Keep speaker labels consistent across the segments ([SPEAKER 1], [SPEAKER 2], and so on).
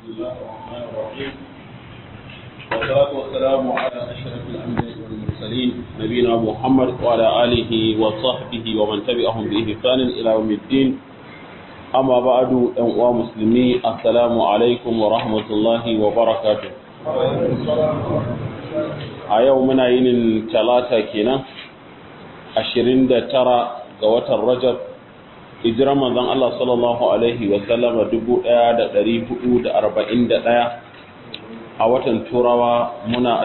[SPEAKER 1] الله الرحمن الرحيم والصلاة والسلام على أشرف الأنبياء والمرسلين نبينا محمد وعلى آله وصحبه ومن تبعهم بإحسان إلى يوم الدين أما بعد أيها مسلمين السلام عليكم ورحمة الله وبركاته a yau muna yinin talata kenan 29 ga watan rajab hijirar manzon Allah sallallahu alaihi wa sallama 1441 a watan turawa muna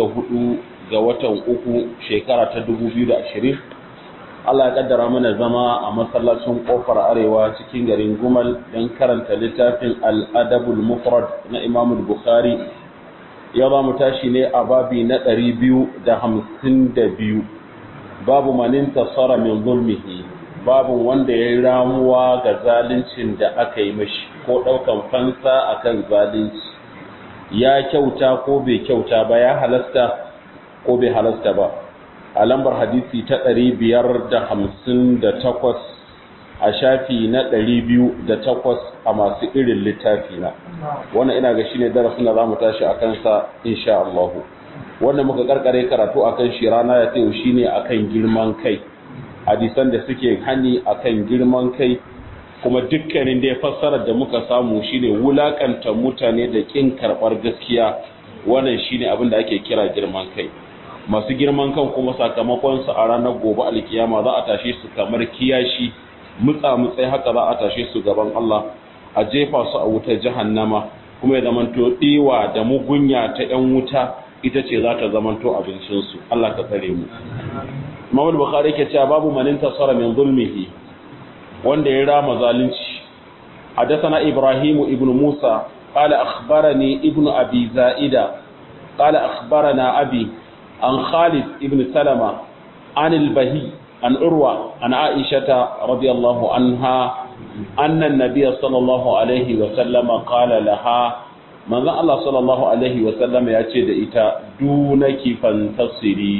[SPEAKER 1] 24 ga watan uku shekara ta 2020 Allah ya kaddara mana zama a masallacin kofar arewa cikin garin Gumal don karanta littafin al-adabul mufrad na Imam Bukhari yau za mu tashi ne a babi na ɗari biyu da hamsin da biyu babu manin tasara min zulmihi babu wanda ya yi ramuwa ga zaluncin da aka yi mashi ko ɗaukan fansa akan zalunci ya kyauta ko bai kyauta ba ya halasta ko bai halasta ba a lambar hadisi ta ɗari biyar da hamsin da takwas a shafi na ɗari biyu da takwas a masu irin littafi na wannan ina ga shine darasin da zamu tashi a kansa insha Allah wannan muka karkare karatu akan shi rana ya tayo shine akan girman kai hadisan da suke hani akan girman kai kuma dukkanin da ya fassara da muka samu shine wulakanta mutane da kin karbar gaskiya wannan shine abin da ake kira girman kai masu girman kan kuma sakamakon su a ranar gobe alkiyama za a tashe su kamar kiyashi mutsa mutsai haka za a tashe su gaban Allah a jefa su a wutar jahannama kuma ya zamanto diwa da mugunya ta yan wuta ita ce za ta zamanto abincinsu Allah ka tsare mu Imam Bukhari ke cewa babu manin tasara min zulmihi wanda ya rama zalunci حدثنا إبراهيم ابن موسى قال أخبرني ابن أبي زائدة قال أخبرنا أبي عن خالد ابن سلمة عن البهي عن أروى عن عائشة رضي الله عنها أن النبي صلى الله عليه وسلم قال لها من الله صلى الله عليه وسلم يأتي إتا دونك فانتصري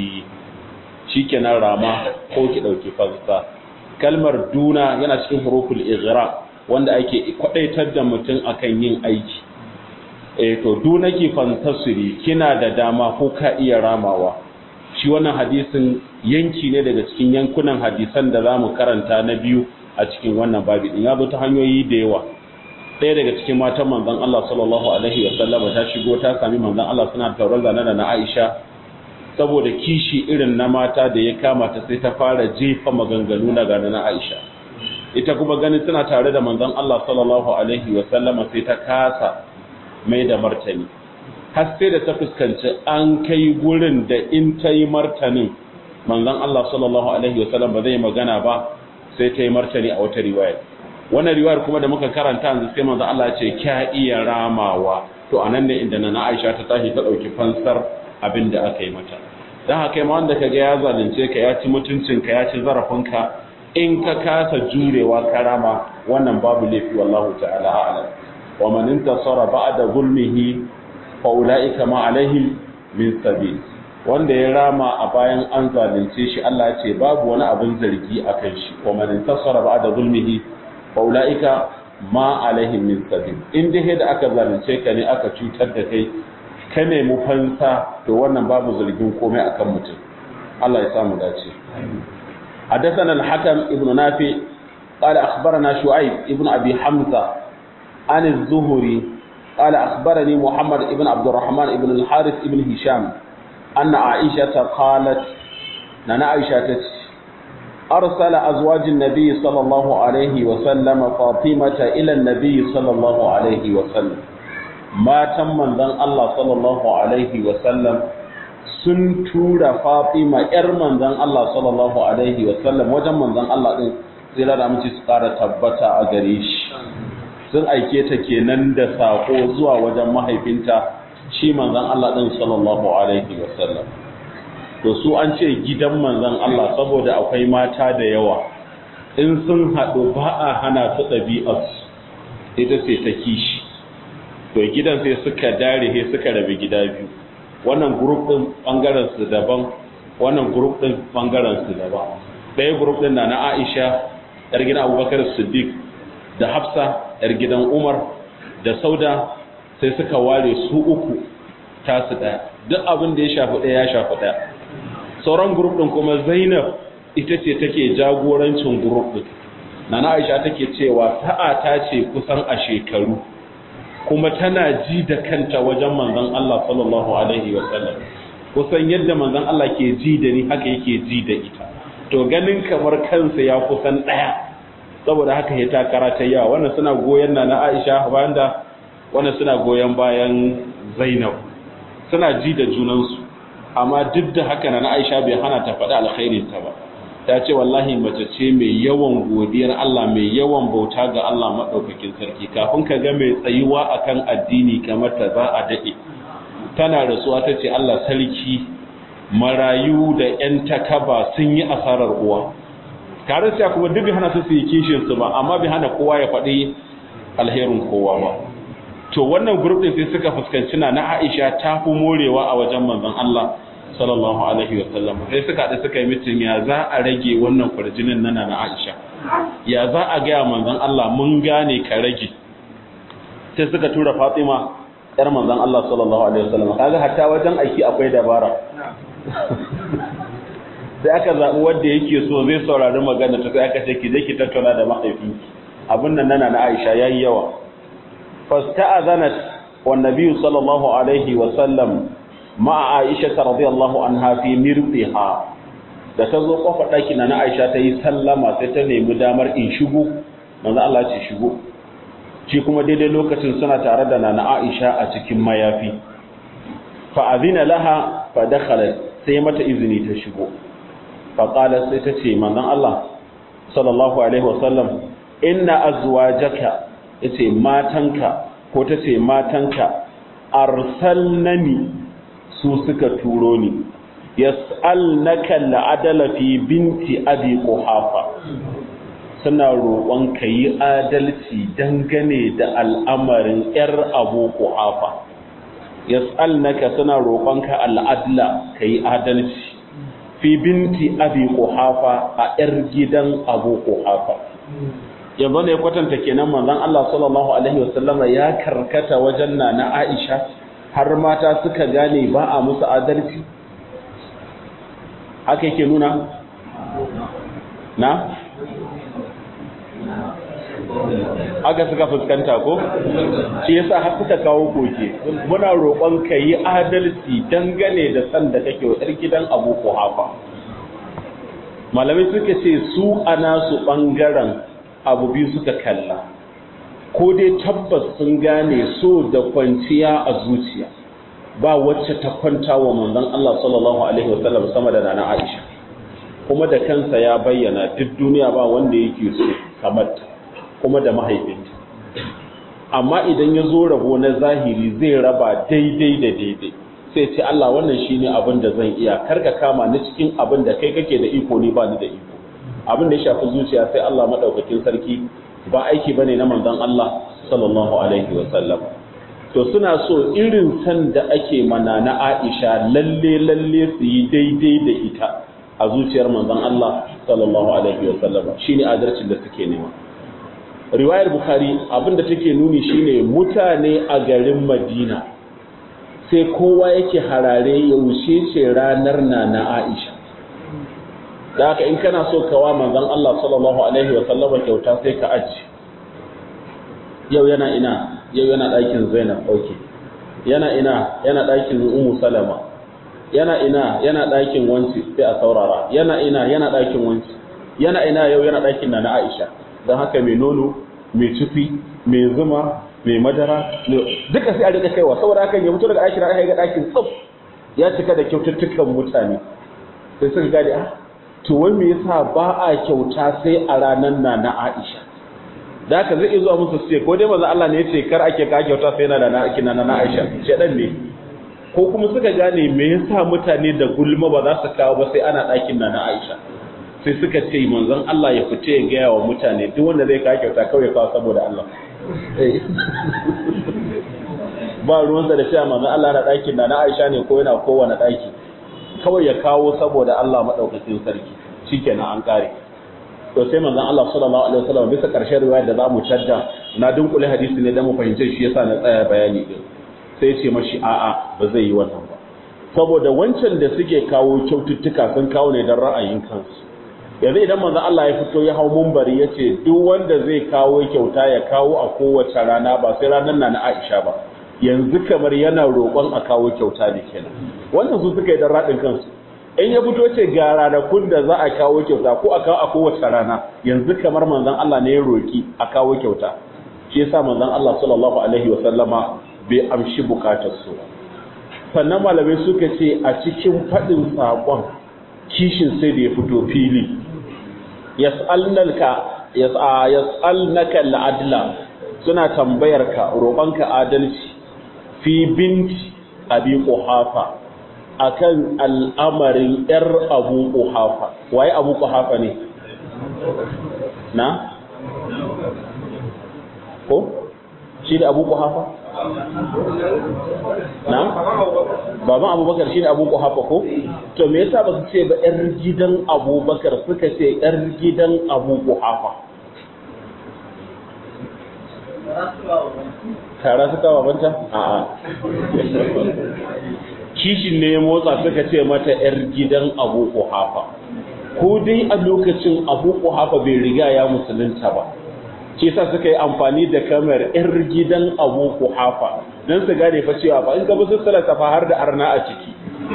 [SPEAKER 1] شكنا راما قوك دوك فانسا kalmar duna yana cikin huruful ighra wanda ake kwadaitar da mutum akan yin aiki eh to dunaki fantasiri kina da dama ko ka iya ramawa shi wannan hadisin yanki ne daga cikin yankunan hadisan da za mu karanta na biyu a cikin wannan babi din ya zo ta hanyoyi da yawa ɗaya daga cikin matan manzon Allah sallallahu alaihi wa sallam ta shigo ta sami manzon Allah suna taurar zane da na Aisha saboda kishi irin na mata da ya kama ta sai ta fara jefa maganganu na gane na Aisha ita kuma ganin suna tare da manzon Allah sallallahu alaihi wa sallama sai ta kasa mai da martani har sai da ta fuskanci an kai gurin da in ta yi martanin manzon Allah sallallahu alaihi wasallam ba zai magana ba sai ta yi martani a wata riwaya wannan riwayar kuma da muka karanta yanzu sai manzon Allah ce kya iya ramawa to anan ne inda na Aisha ta tashi ta dauki fansar abin da aka yi mata dan haka ma wanda kaga ya zalunce ka ya ci mutuncin ka ya ci zarafin ka in ka kasa jurewa karama wannan babu laifi wallahu ta'ala a'lam wa man intasara ba'da zulmihi fa'ula'ika ma'alaihim min sabi wanda ya rama a bayan an zalunce shi Allah ce babu wani abin zargi a kan shi wa man tasara ba da zulmihi fa'ula'ika ma'alaihim min sabi in dai da aka zalunce ka ne aka cutar da kai ka nemi fansa to wannan babu zargin komai akan mutum Allah ya samu dace حدثنا الحكم ابن نافع قال أخبرنا شعيب ابن أبي حمزة عن الزهري قال أخبرني محمد ابن عبد الرحمن ابن الحارث ابن هشام أن عائشة قالت نانا عائشة أرسل أزواج النبي صلى الله عليه وسلم فاطمة إلى النبي صلى الله عليه وسلم ما تم من ذن الله صلى الله عليه وسلم sun tura Fatima ‘yar manzan Allah sallallahu Alaihi wasallam wajen manzan Allah ɗin sai da amince su ƙara tabbata a gare shi sun aike ta kenan da sako zuwa wajen mahaifinta shi manzon Allah din sallallahu alaihi wasallam to su an ce gidan manzon Allah saboda akwai mata da yawa in sun haɗu ba a hana su ɗabi'arsu ita ce ta kishi to gidan sai suka dare sai suka rabe gida biyu wannan group din bangaren su daban wannan group din bangaren su daban ɗaya group din na na Aisha yar gidan Abubakar Siddiq da Hafsa yar gidan Umar da Sauda sai suka ware su uku tasu ɗaya duk abin da ya shafi ɗaya ya shafi ɗaya sauran grup ɗin kuma zainab ita ce take jagorancin grup ɗin nana aisha take cewa sa'a ta ce kusan a shekaru kuma tana ji da kanta wajen manzon Allah sallallahu alaihi wa sallam kusan yadda manzon Allah ke ji da ni haka yake ji da ita to ganin kamar kansa ya kusan ɗaya saboda haka ya takara ta yawa wannan suna goyon nana Aisha bayan da wannan suna goyon bayan Zainab suna ji da junansu amma duk da haka na Aisha bai hana ta faɗi alkhairin ta ba ta ce wallahi mace ce mai yawan godiyar Allah mai yawan bauta ga Allah madaukakin sarki kafin ka ga mai tsayuwa akan addini kamar ta za a dade tana rasuwa ta ce Allah sarki marayu da yan takaba sun yi asarar uwa tare sai kuma duk bai hana su su yi kishin su ba amma bai hana kowa ya faɗi alherin kowa ba to wannan group din sai suka fuskanci na na Aisha ta fi morewa a wajen manzon Allah sallallahu alaihi wa sallam sai suka haɗu suka yi mitin ya za a rage wannan kwarjinin nana na Aisha ya za a gaya manzon Allah mun gane ka rage sai suka tura Fatima yar manzon Allah sallallahu alaihi wa sallam kaga hatta wajen aiki akwai dabara sai aka zaɓi wanda yake so zai saurari magana ta sai aka ce ki je ki tattauna da mahaifinki abin nan nana na Aisha yayi yawa فاستأذنت والنبي صلى الله عليه وسلم مع عائشة رضي الله عنها في مرضها da ta zo kofar ɗaki na Aisha ta yi sallama sai ta nemi damar in shigo manzo Allah ce shigo shi kuma daidai lokacin suna tare da nana Aisha a cikin mayafi fa azina laha fa dakhalat sai mata izini ta shigo fa qalat sai ta ce manzon Allah sallallahu alaihi wasallam inna azwajaka yace matanka ko ta ce matanka arsalnani su suka turo ni yas'alnaka al'adala fi binti abi quhafa suna roƙon ka yi adalci dangane da al'amarin ‘yar abu quhafa yas'alnaka suna roƙon ka al'adla ka yi adalci fi binti abi quhafa a ‘yar gidan abu quhafa yanzu ne kwatanta kenan manzon Allah sallallahu alaihi wasallama ya karkata wajen na na Aisha har mata suka gane ba a musu adalci haka yake nuna na haka suka fuskanta ko shi yasa har suka kawo koke muna roƙon ka yi adalci dangane da san da kake wa ɗar gidan Abu Quhafa malamai suka ce su ana su ɓangaren abu biyu suka kalla ko dai tabbas sun gane so da kwanciya a zuciya ba wacce ta kwanta wa manzon Allah sallallahu alaihi wasallam sama da nana Aisha kuma da kansa ya bayyana duk duniya ba wanda yake so kamar ta kuma da mahaifinta amma idan ya zo rabo na zahiri zai raba daidai da daidai sai ce Allah wannan shine abin da zan iya karka kama ni cikin abin da kai kake da iko ni ba ni da iko abin da ya shafi zuciya sai Allah madaukakin sarki ba aiki bane na manzon Allah sallallahu alaihi wa sallam to suna so irin san da ake mana na Aisha lalle lalle su yi daidai da ita a zuciyar manzon Allah sallallahu alaihi wa sallam shine adalcin da suke nema riwayar bukhari abinda take nuni shine mutane a garin Madina sai kowa yake harare yaushe ce ranar na na Aisha da haka in kana so kawa manzon Allah sallallahu alaihi wa sallama kyauta sai ka aji yau yana ina yau yana ɗakin Zainab okay yana ina yana ɗakin Ummu Salama yana ina yana ɗakin wanci sai a saurara yana ina yana ɗakin wanci yana ina yau yana ɗakin na Aisha don haka mai nono mai cifi mai zuma mai madara duka sai a rika kaiwa saboda haka ya fito daga ɗakin Aisha ga ɗakin tsaf ya cika da kyaututtukan mutane sai suka gane ah to wai me yasa ba a kyauta sai a ranar na na Aisha da haka zai zuwa musu ce ko dai manzo Allah ne ya ce kar ake ka kyauta sai na da na na na Aisha shedan ne ko kuma suka gane me yasa mutane da gulma ba za su kawo ba sai ana ɗakin na na Aisha sai suka ce manzon Allah ya fita ya gaya wa mutane duk wanda zai kawo kyauta kawai ya kawo saboda Allah ba ruwansa da cewa manzon Allah na ɗakin na na Aisha ne ko yana kowane ɗaki kawai ya kawo saboda Allah maɗaukakin sarki shikenan an ƙare to sai manzon Allah sallallahu alaihi wasallam bisa ƙarshen riwaya da zamu tadda na dunkule hadisi ne da mu fahimce shi yasa na tsaya bayani din sai ce mashi a'a ba zai yi wannan ba saboda wancan da suke kawo kyaututtuka sun kawo ne don ra'ayin kansu yanzu idan manzon Allah ya fito ya hau mumbari ya ce duk wanda zai kawo kyauta ya kawo a kowace rana ba sai ranar na na Aisha ba yanzu kamar yana roƙon a kawo kyauta ne kenan wannan su suka yi don raɗin kansu in ya fito ce ga ranakun da za a kawo kyauta ko a kawo a kowace rana yanzu kamar manzon Allah ne ya roƙi a kawo kyauta shi yasa manzon Allah sallallahu alaihi wasallama bai amshi bukatar su sannan malamai suka ce a cikin faɗin saƙon kishin sai da ya fito fili yas'alnaka yas'alnaka al'adla suna tambayar ka roƙonka adalci fi binti abi quhafa akan al'amarin yar abu quhafa waye abu quhafa ne na ko shi da abu quhafa na baban abubakar shi ne abu quhafa ko to me yasa ba su ce ba yar gidan abubakar suka ce yar gidan abu quhafa tara suka babanta a'a kishin ne ya motsa suka ce mata yar gidan abu quhafa ko dai a lokacin abu quhafa bai riga ya musulunta ba shi sa suka yi amfani da kamar yar gidan abu kuhafa don su gane fa cewa ba in ka bisu salata fa har da arna a ciki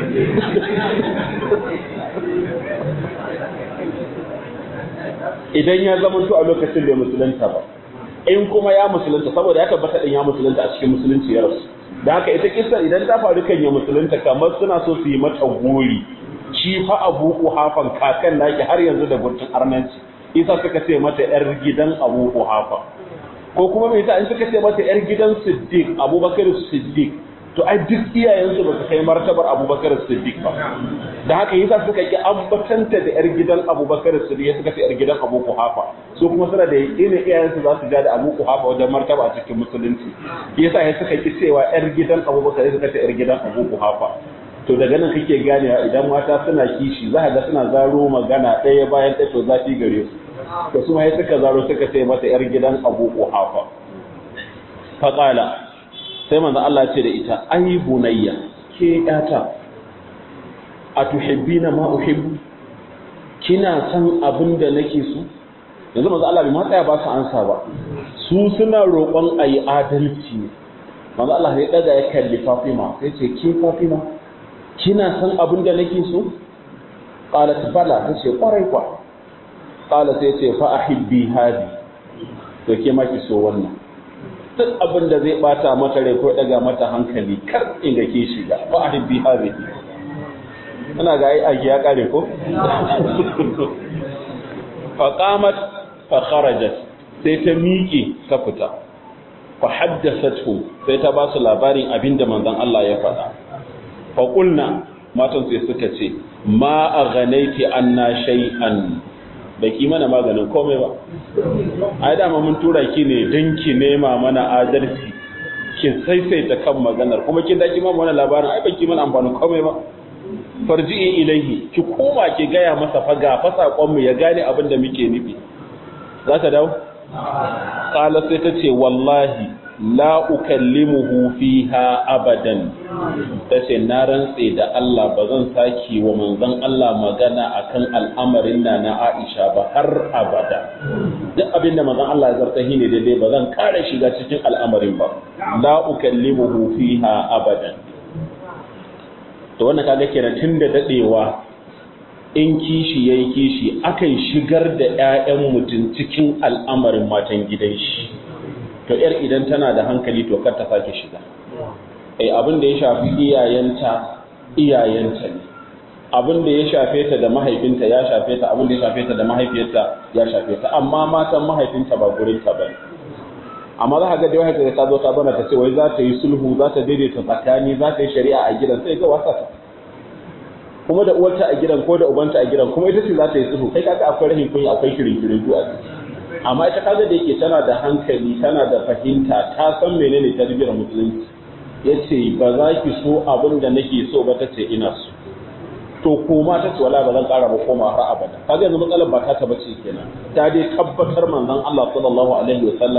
[SPEAKER 1] idan ya zama to a lokacin bai musulunta ba in kuma ya musulunta saboda ya tabbata din ya musulunta a cikin musulunci ya rasu da haka ita kisa idan ta faru kan ya musulunta kamar suna so su yi mata gori shi fa abu kuhafan kakan naki har yanzu da gurtun arnanci isa suka ce mata yar gidan abu kuhafa ko kuma mai ta in suka ce mata yar gidan siddiq abubakar siddiq to ai duk iyayensu ba su kai martabar abubakar siddiq ba da haka yasa suka ki ambatanta da yar gidan abubakar siddiq suka ce yar gidan abu kuhafa su kuma suna da yakinin iyayensu za su ja da abu kuhafa wajen martaba a cikin musulunci yasa ya suka ki cewa yar gidan abubakar suka ce yar gidan abu kuhafa to daga nan kake ganewa idan mata suna kishi za ga suna zaro magana ɗaya bayan ɗaya to zafi gare su to su mai suka zaro suka ce mata yar gidan Abu Quhafa faqala sai manzo Allah ce da ita ai bunayya ke yata atuhibbina ma uhibbu kina san abin da nake so yanzu manzo Allah bai ma tsaya ba su ansa ba su suna roƙon ayi adalci manzo Allah ya daga ya kalli Fatima sai ce ke Fatima kina san abin da nake so qalat bala tace kwarai kwa qala sai ce fa ahibbi hadi to ke ma ki so wannan duk abin da zai bata mata rai ko daga mata hankali kar in ga ke shiga fa ahibbi hadi ina ga ai aiki ya kare ko fa qamat fa kharajat sai ta miƙe ta fita fa haddathathu sai ta ba su labarin abinda manzon Allah ya faɗa faƙulna matan sai suka ce ma a ganaiti an na shay'an da ki mana maganin komai ba a yi dama mun tura ki ne don ki nema mana adalci ki saisaita kan maganar kuma kin daki ma mana labarin ai baki mana amfanin komai ba farji'i ilaihi ki koma ki gaya masa faga fa sakon mu ya gane abin da muke nufi za ta dawo qala sai ta ce wallahi la ukallimuhu fiha abadan tace na rantse da Allah ba zan saki wa manzon Allah magana akan al'amarin na na Aisha ba har abada duk abin da manzon Allah ya zarta ne daidai ba zan kare shiga cikin al'amarin ba la ukallimuhu fiha abadan to wannan kaga kenan tunda dadewa in kishi yayi kishi akan shigar da ƴaƴan mutum cikin al'amarin matan gidan shi to yar idan tana da hankali to kar ta sake shiga eh abin da ya shafi iyayenta iyayenta ne abin da ya shafe ta da mahaifinta ya shafe ta abin da ya shafe ta da mahaifiyarta ya shafe ta amma matan mahaifinta ba gurin ta bane amma za ka ga da wata da ta zo ta bana ta ce wai za ta yi sulhu za ta daidaita tsakani za ta yi shari'a a gidan sai ga wasa ta kuma da uwarta a gidan ko da ubanta a gidan kuma ita ce za ta yi sulhu kai kaga akwai rahin kunya akwai shirin shirin a ciki amma ita kaga da yake tana da hankali tana da fahimta ta san menene tarbiyyar musulunci yace ba za ki so abin da nake so ba tace ina so to koma ta ce wala ba zan ƙara ba koma har abada kaga yanzu matsalar ba ta bace kenan ta dai tabbatar manzon Allah sallallahu alaihi wasallam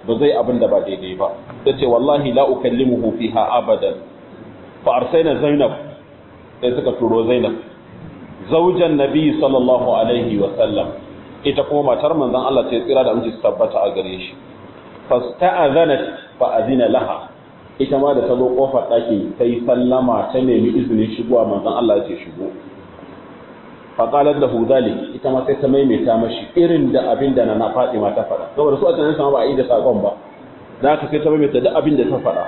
[SPEAKER 1] ba zai abin da ba daidai ba ta ce wallahi la ukallimuhu fiha abadan fa arsaina zainab sai suka turo zainab zaujan nabi sallallahu alaihi wa sallam ita kuma matar manzon Allah ce tsira da aminci tabbata a gare shi fasta'azanat fa azina laha ita ma da ta zo kofar ɗaki ta yi sallama ta nemi izinin shigowa manzon Allah ya ce shigo faƙalar da hudali ita ma sai ta maimaita mashi irin da abin da na faɗi ma ta faɗa saboda su a tunanin sama ba a yi da saƙon ba da haka sai ta maimaita duk abin da ta faɗa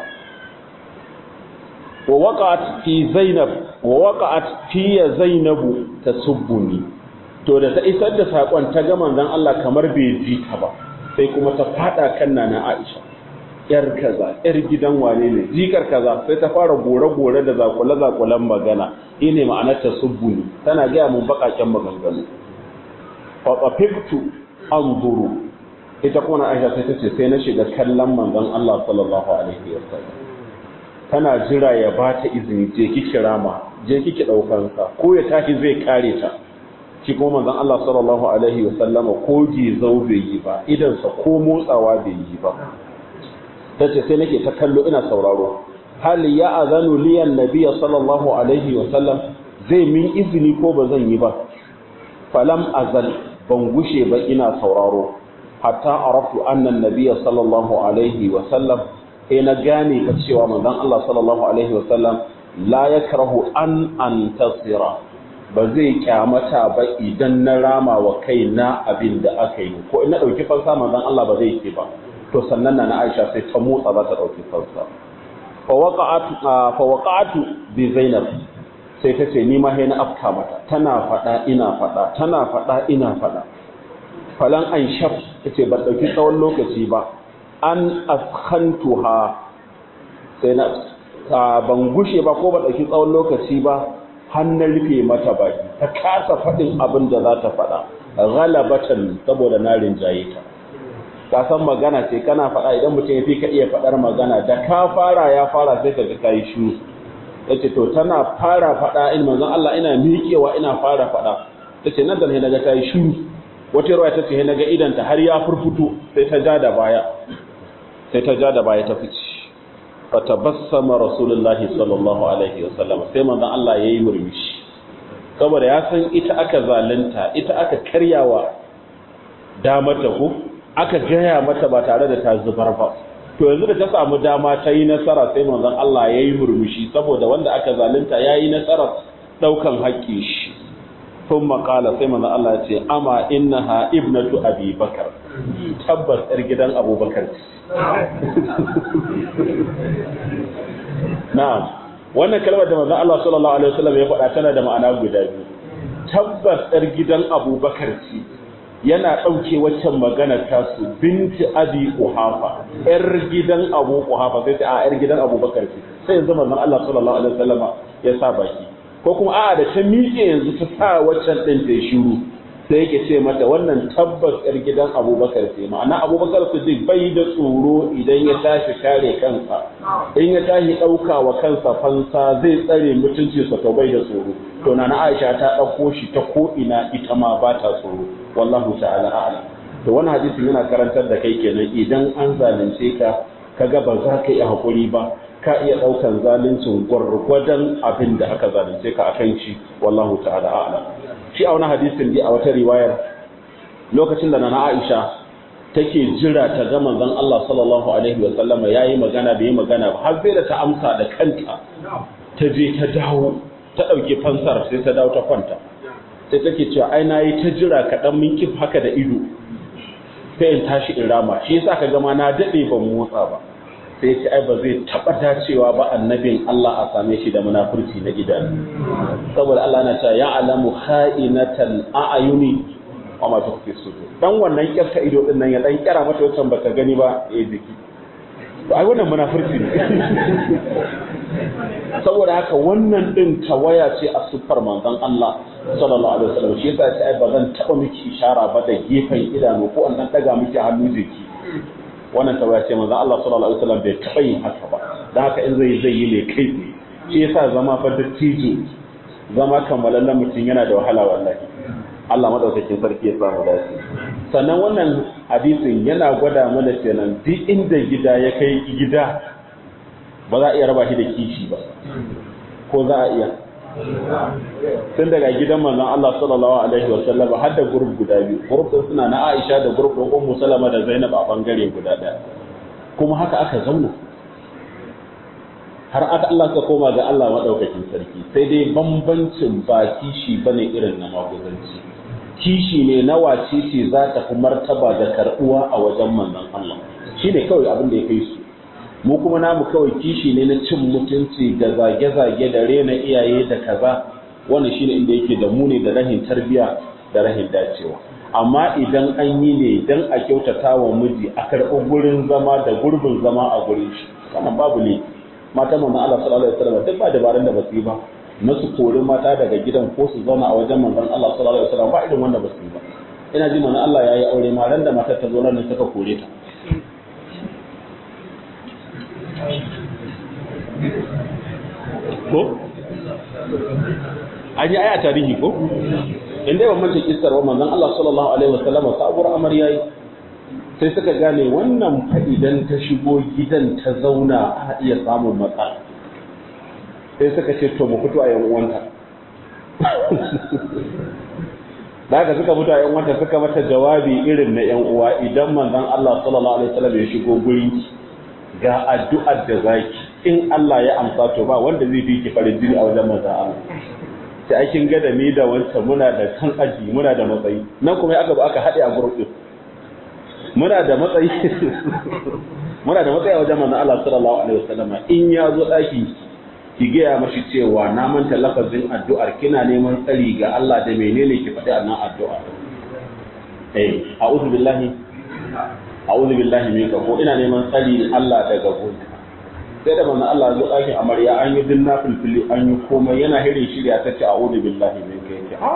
[SPEAKER 1] wa waqa'at fi zainab wa waqa'at fi zainabu tasubbuni to da ta isar da saƙon ta ga manzon Allah kamar bai ji ta ba sai kuma ta faɗa kan nana Aisha yar kaza yar gidan wane ne jikar kaza sai ta fara gore-gore da zakule-zakulen magana ine ma'anar ta subbuni tana gaya mun bakaken maganganu fa tafiftu anzuru ita kuma Aisha sai ta ce sai na shiga kallon manzon Allah sallallahu alaihi wasallam tana jira ya ba ta izini je ki kirama je kiki daukan sa ko ya tashi zai kare ta shi kuma manzon Allah sallallahu alaihi wasallam ko zau bai yi ba idan sa ko motsawa bai yi ba tace sai nake ta kallo ina sauraro hal ya azanu liyan nabiyya sallallahu alaihi wa sallam zai min izini ko ba zan yi ba falam azal ban gushe ba ina sauraro hatta araftu anna nabiyya sallallahu alaihi wa sallam sai na gane ka cewa manzon Allah sallallahu alaihi wa sallam la yakrahu an antasira ba zai kyamata ba idan na rama wa kaina abin da aka yi ko ina dauki fansa manzon Allah ba zai ce ba to sannan na Aisha sai ta motsa za ta dauki fansa fawaqatu bi zainab sai ta ce ni ma na afka mata tana fada ina fada tana fada ina fada falan an shaf tace ba dauki tsawon lokaci ba an askhantuha sai na ban gushe ba ko ba dauki tsawon lokaci ba hannun rufe mata baki ta kasa fadin abin da za ta fada ghalabatan saboda na rinjaye ta ka san magana ce kana faɗa idan mutum ya fi ka iya faɗar magana da ka fara ya fara sai ka ga kai shiru yace to tana fara faɗa in manzon Allah ina miƙewa ina fara faɗa tace nan da ne naga ta yi shiru wata ruwa tace he naga idan ta har ya furfuto sai ta ja da baya sai ta ja da baya ta fice fatabassama rasulullahi sallallahu alaihi wasallam sai manzon Allah yayi murmushi saboda ya san ita aka zalunta ita aka karyawa damar da ku aka gaya mata ba tare da ta zubar ba to yanzu da ta samu dama ta yi nasara sai manzon Allah ya yi murmushi saboda wanda aka zalunta ya yi nasara ɗaukan haƙƙi shi sun makala sai manzon Allah ya ce ama innaha ibnatu abi bakar tabbas yar gidan abubakar na'am wannan kalmar da manzon Allah sallallahu alaihi wasallam ya faɗa tana da ma'ana guda biyu tabbas yar gidan abubakar ce yana ɗauke waccan magana tasu binti abi kuhafa yar gidan abu kuhafa sai ta a yar gidan abubakar ce sai yanzu manzon Allah sallallahu alaihi wasallama ya sa baki ko kuma a'a da ta miƙe yanzu ta sa waccan ɗin ta shiru sai yake ce mata wannan tabbas yar gidan abubakar ce ma'ana abubakar su duk bai da tsoro idan ya tashi kare kansa in ya tashi ɗauka wa kansa fansa zai tsare mutuncinsa to bai da tsoro to na Aisha ta ɗauko shi ta ko ina ita ma ba ta tsoro wallahu ta'ala a'lam to wannan hadisin yana karantar da kai kenan idan an zalunce ka kaga ba za ka iya hakuri ba ka iya daukan zaluncin gwargwadon abin da aka zalunce ka akan shi wallahu ta'ala a'lam shi a wani hadisin dai a wata riwayar lokacin da nana Aisha take jira ta ga manzon Allah sallallahu alaihi wa sallama yayi magana bai magana ba har sai da ta amsa da kanta ta je ta dawo ta dauke fansar sai ta dawo ta kwanta sai take cewa ai na yi ta jira kaɗan min kif haka da ido sai in tashi in rama shi yasa ka gama na daɗe ban motsa ba sai ce ai ba zai taɓa dacewa ba annabin Allah a same shi da munafurci na idanu saboda Allah na cewa ya alamu kha'inatal a'yuni wa ma tukhfi sudur dan wannan kyarta ido din nan ya dan kyara mata wancan baka gani ba eh jiki to ai wannan munafurci ne saboda haka wannan din tawaya ce a siffar manzon Allah sallallahu alaihi wasallam shi yasa sai ba zan taba miki ishara ba da gefen idanu ko an dan daga miki hannu jiki wannan tawaya ce manzon Allah sallallahu alaihi wasallam bai taba yin haka ba dan haka in zai zai yi ne kai shi yasa zama fa dattijo zama kammalallen mutum yana da wahala wallahi Allah madaukakin sarki ya samu dace sannan wannan hadisin yana gwada mana kenan duk inda gida ya kai gida ba za a iya raba shi da kishi ba ko za a iya tun daga gidan manzon Allah sallallahu alaihi wasallam har da gurub guda biyu gurub din suna na Aisha da gurub din Ummu Salama da Zainab a bangare guda daya kuma haka aka zauna har aka Allah ka koma ga Allah madaukakin sarki sai dai bambancin ba kishi bane irin na maguzanci kishi ne na wace ce za ta fi martaba da karbuwa a wajen manzon Allah shine kawai abin da ya kai su mu kuma namu kawai kishi ne na cin mutunci da zage-zage da rena iyaye da kaza wannan shine inda yake da muni da rahin tarbiya da rahin dacewa amma idan an yi ne dan a kyautata wa miji a karɓi gurin zama da gurbin zama a gurin shi wannan babu ne mata manzon Allah sallallahu alaihi wasallam duk ba dabarun da basu yi ba na su kori mata daga gidan ko su zauna a wajen manzon Allah sallallahu alaihi wasallam ba irin wanda basu yi ba ina ji manzon Allah yayi aure ma ran da matar ta zo nan suka kore ta ko an yi aya tarihi ko inda yawan mace kistar wa manzon Allah sallallahu alaihi wasallam sabuwar amarya yi sai suka gane wannan idan ta shigo gidan ta zauna a iya samun matsala sai suka ce to mu fito a yan uwanta da haka suka fito a yan uwanta suka mata jawabi irin na yan uwa idan manzon Allah sallallahu alaihi wasallam ya shigo gurin ga addu'ar da zaki in Allah ya amsa to ba wanda zai fi ki farin jini a wajen manzon Allah sai kin ga da ni da wancan muna da kan aji muna da matsayi nan kuma aka ba aka haɗe a group din muna da matsayi muna da matsayi a wajen manzon Allah sallallahu alaihi wasallam in ya zo daki ki gaya mashi cewa na manta lafazin addu'ar kina neman tsari ga Allah da menene ki faɗi a nan addu'a eh a'udhu billahi a'udhu billahi minka ko ina neman tsari Allah daga gunka sai da manzon Allah zo ɗakin amarya an yi dinna filfili an yi komai yana hirin shirya ta ce a'udhu billahi minka yake a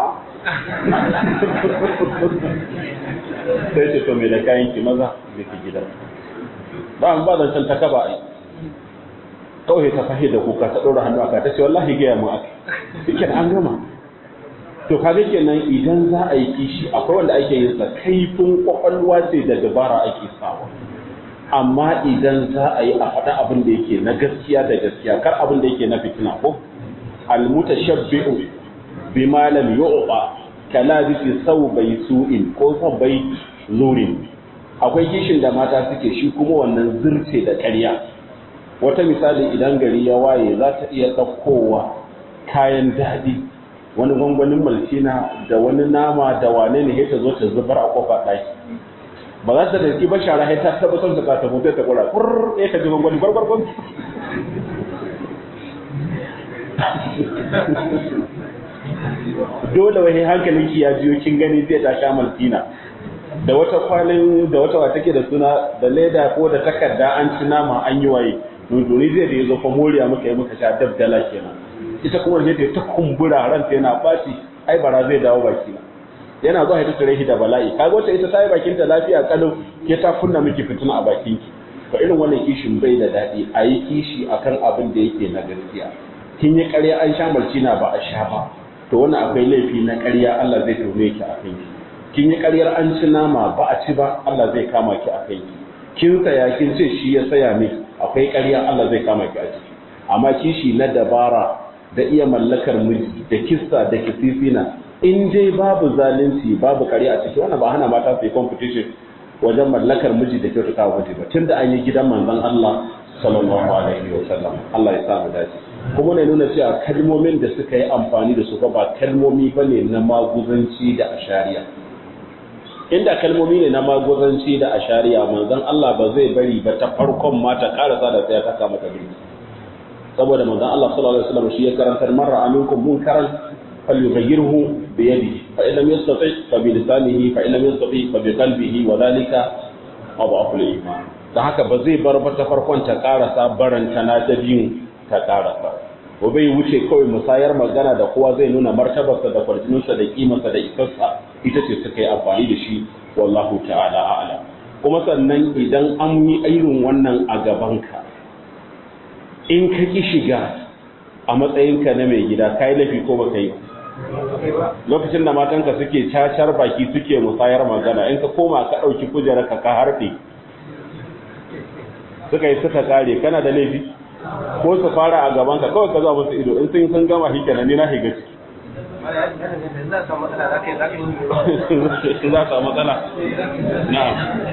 [SPEAKER 1] sai ce to me da kayan ki maza da ki gida ba an ba zancen ta kaba ai kawai ta fahi da kuka ta ɗora hannu aka ta ce wallahi gaya mu aka yake an gama to kaga kenan idan za a yi kishi akwai wanda ake yin sa kaifin kwakwalwa ce da dabara ake sawa amma idan za a yi a faɗa abin da yake na gaskiya da gaskiya kar abin da yake na fitina ko almutashabbi'u bima lam yu'ta kalabisi bai su'in ko bai zurin akwai kishin da mata suke shi kuma wannan zurce da ƙarya wata misali idan gari ya waye za ta iya ɗaukowa kayan daɗi wani gwangwanin maltina da wani nama da wane ne ta zo ta zubar a kofa ɗaki ba za ta dauki ba shara ta tabbatar da ta mutu ta kura kur ya ka ji gwangwani gwargwargwan dole wani hankalin ki ya jiyo kin gani zai ta sha maltina da wata kwalin da wata wata ke da suna da leda ko da takarda an ci nama an yi waye dodori zai da ya zo fa moriya muka yi muka sha dabdala kenan ita kuma da ta kumbura ranta yana baci ai bara zai dawo baki na yana zuwa ya tattare shi da bala'i kaga wata ita ta yi bakin ta lafiya kalau ke ta kunna miki fitina a bakin ki to irin wannan kishin bai da daɗi a yi kishi akan abin da yake na gaskiya kin yi ƙarya an sha malcina ba a sha ba to wannan akwai laifi na ƙarya Allah zai tume ki a kanki kin yi ƙaryar an ci nama ba a ci ba Allah zai kama ki a kanki kin saya kin ce shi ya saya miki akwai ƙarya Allah zai kama ki a ciki amma kishi na dabara da iya mallakar miji da kissa da kisifina in dai babu zalunci babu kare a ciki wannan ba hana mata su yi competition wajen mallakar miji da kyautata wa miji ba tunda an yi gidan manzon Allah sallallahu alaihi wa sallam Allah ya sa mu dace kuma ne nuna cewa kalmomin da suka yi amfani da su ba kalmomi bane na maguzanci da ashariya inda kalmomi ne na maguzanci da ashariya manzon Allah ba zai bari ba ta farkon mata karasa da sai ta kama ta birki saboda manzon Allah sallallahu alaihi wasallam shi ya karantar marra aminkum munkaran falyughayyirhu bi yadihi fa in lam yastati fa bi lisanihi fa in lam yastati fa bi qalbihi wa dhalika adhafu al-iman da haka ba zai bar ba ta farkon ta karasa baranta na ta biyu ta karasa ko bai wuce kawai musayar magana da kowa zai nuna martabarsa da kwarjininsa da kimarsa da isarsa ita ce suka yi amfani da shi wallahu ta'ala a'lam kuma sannan idan an yi irin wannan a gabanka in ka ki shiga a matsayinka na mai gida ka yi laifi ko baka yi lokacin da matanka suke cacar baki suke musayar magana in ka koma ka ɗauki kujerar ka ka harfe suka yi suka kare kana da laifi ko su fara a gaban ka kawai ka zuwa musu ido in sun sun gama shi kenan ni na shiga ciki za a samu matsala na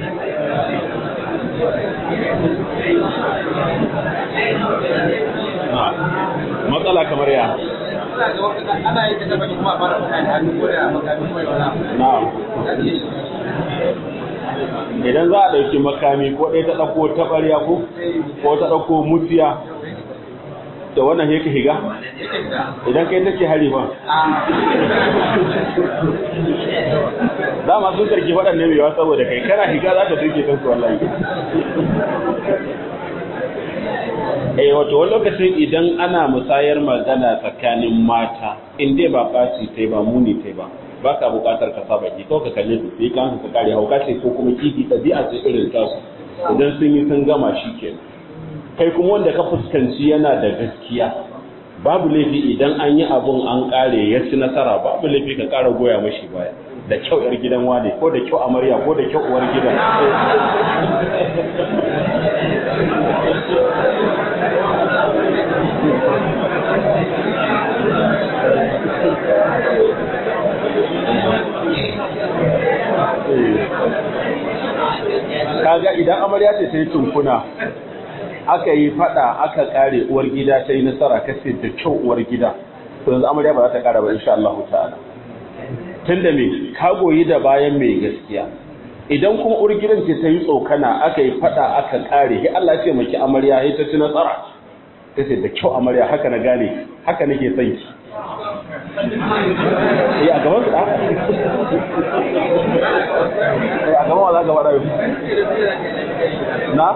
[SPEAKER 1] matsala kamar ya
[SPEAKER 2] ana yi ta baki kuma fara mutane hannu ko da makami mai wala
[SPEAKER 1] na'am idan za a ɗauki makami ko ɗaya ta ɗauko taɓarya ko ko ta ɗauko mutiya da wannan yake higa idan kai take hari ba dama sun sarki waɗannan mewa saboda kai kana higa za ta duke kansu wallahi eh wato wani lokacin idan ana musayar magana tsakanin mata in dai ba ɓaci tai ba muni tai ba ba ka buƙatar ka saba ki kawai ka kalle su sai kan ka kare hauka ce ko kuma kifi ɗabi'a ce irin tasu idan sun yi sun gama shi ke kai kuma wanda ka fuskanci yana da gaskiya babu laifi idan an yi abun an ƙare ya ci nasara babu laifi ka ƙara goya mashi baya da kyau yar gidan wane ko da kyau amarya ko da kyau uwar gidan kaga idan amarya ce ta yi tunkuna aka yi fada aka kare uwar gida ta yi nasara kace da kyau uwar gida to yanzu amarya ba za ta kara ba insha Allah ta'ala tunda me ka goyi da bayan mai gaskiya idan kuma uwar gidan ce ta yi tsokana aka yi fada aka kare sai Allah ya ce maki amarya sai ta ci nasara kace da kyau amarya haka na gane haka nake son ki eh a gaban su a gaban wa za ka faɗa na?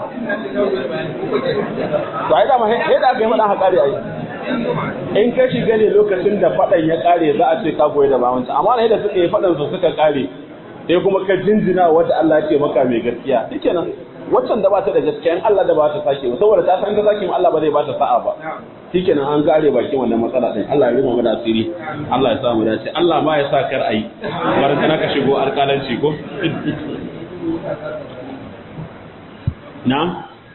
[SPEAKER 1] to ai dama yadda aka yi faɗa ha ƙare ai in ka shiga ne lokacin da faɗan ya ƙare za a ce ka goyi da bawanci amma na yadda suka yi faɗan su suka ƙare sai kuma ka jinjina wata Allah ce maka mai gaskiya shike nan waccan da ba ta da gaskiya in Allah da ba ta sake ba saboda ta san ta sake Allah ba zai ba ta sa'a ba shike nan an gare bakin wannan matsala din Allah ya rima mu da asiri Allah ya sa mu dace Allah ma ya sa kar ayi barka ka shigo alƙalanci ko na'am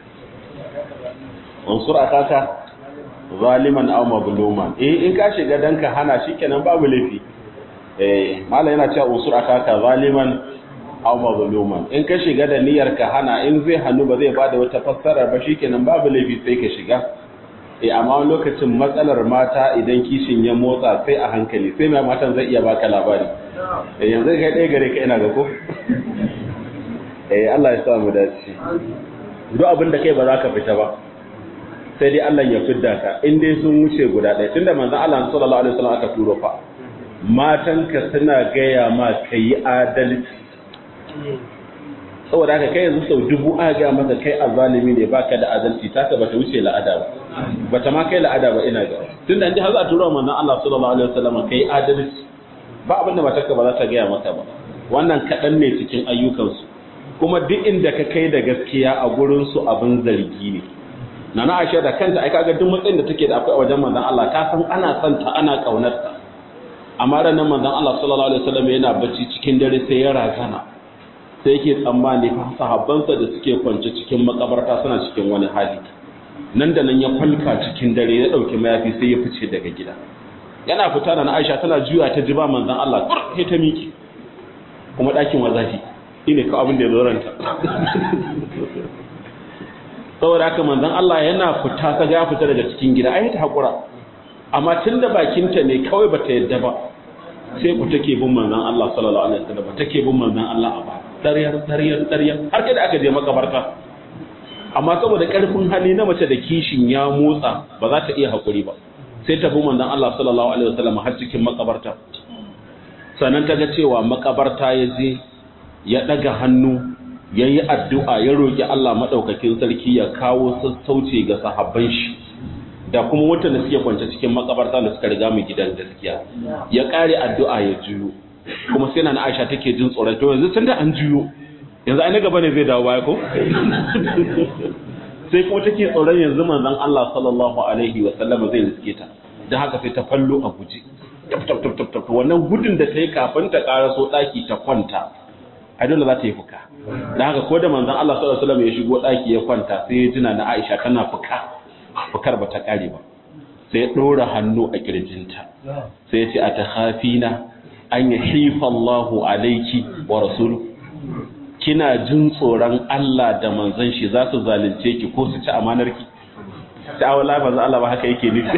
[SPEAKER 1] unsur akaka zaliman aw mazluman eh in ka shiga dan ka hana shikenan babu laifi eh mallan yana cewa unsur akaka zaliman aw mazluman in ka shiga da niyyar ka hana in zai hannu ba zai bada wata fassara ba shikenan babu laifi sai ka shiga eh amma wani lokacin matsalar mata idan kishin ya motsa sai a hankali sai mai matan zai iya baka labari eh yanzu kai ɗaya gare ka ina ga ko eh Allah ya sa mu dace duk abin da kai ba za ka fita ba sai dai Allah ya fidda ka in dai sun wuce guda ɗaya tunda manzon Allah sallallahu alaihi wasallam aka turo fa matanka suna gaya ma kai adalci saboda haka kai yanzu sau dubu aka gaya maka kai azalimi ne baka da adalci taka bata wuce la'ada ba bata ma kai la'ada ba ina ga tunda an ji har za a turo manzon Allah sallallahu alaihi wasallam kai adalci ba abin da matarka ba za ta gaya maka ba wannan kaɗan ne cikin ayyukansu kuma duk inda ka kai da gaskiya a gurinsu abin zargi ne na na aisha da kanta ai kaga duk matsayin da take da akwai a wajen manzon Allah ta san ana son ta ana kaunar ta amma ranar manzon Allah sallallahu alaihi wasallam yana bacci cikin dare sai ya razana sai yake tsammani fa sahabbansa da suke kwance cikin makabarta suna cikin wani hali nan da nan ya falka cikin dare ya dauki mayafi sai ya fice daga gida yana fita da na Aisha tana juya ta ji ba manzon Allah kur sai ta miki kuma dakin wazafi shine ka abin da ya zo ranta saboda haka manzon Allah yana fita ta ga fita daga cikin gida ai ta hakura amma tunda bakinta ne kawai bata yadda ba sai ku take bin manzon Allah sallallahu alaihi wasallam take bin manzon Allah a ba dariyar dariyar dariyar har kai da aka je makabarta amma saboda karfin hali na mace da kishin ya motsa ba za ta iya hakuri ba sai ta bi manzon Allah sallallahu alaihi wasallam har cikin makabarta sannan ta ga cewa makabarta ya je ya daga hannu ya yi addu'a ya roƙi Allah maɗaukakin sarki ya kawo sassauci ga sahabban shi da kuma mutane suke kwance cikin makabarta da suka riga mu gidan gaskiya ya ƙare addu'a ya juyo kuma sai na Aisha take jin tsoron to yanzu tunda an juyo yanzu ai na gaba ne zai dawo baya ko sai kuma take tsoron yanzu manzon Allah sallallahu alaihi wa sallam zai riske ta dan haka sai ta fallo a guje tap tap tap tap wannan gudun da ta yi kafin ta karaso daki ta kwanta ai dole za ta yi fuka dan haka ko da manzon Allah sallallahu alaihi wasallam ya shigo daki ya kwanta sai ya tuna na Aisha tana fuka fukar ba ta kare ba sai ya dora hannu a kirjinta sai ya ce atakhafina an yahifa Allahu alayki wa rasuluhu kina jin tsoron Allah da manzon shi za su zalunce ki ko su ci amanar ki ta wala ba za Allah ba haka yake nufi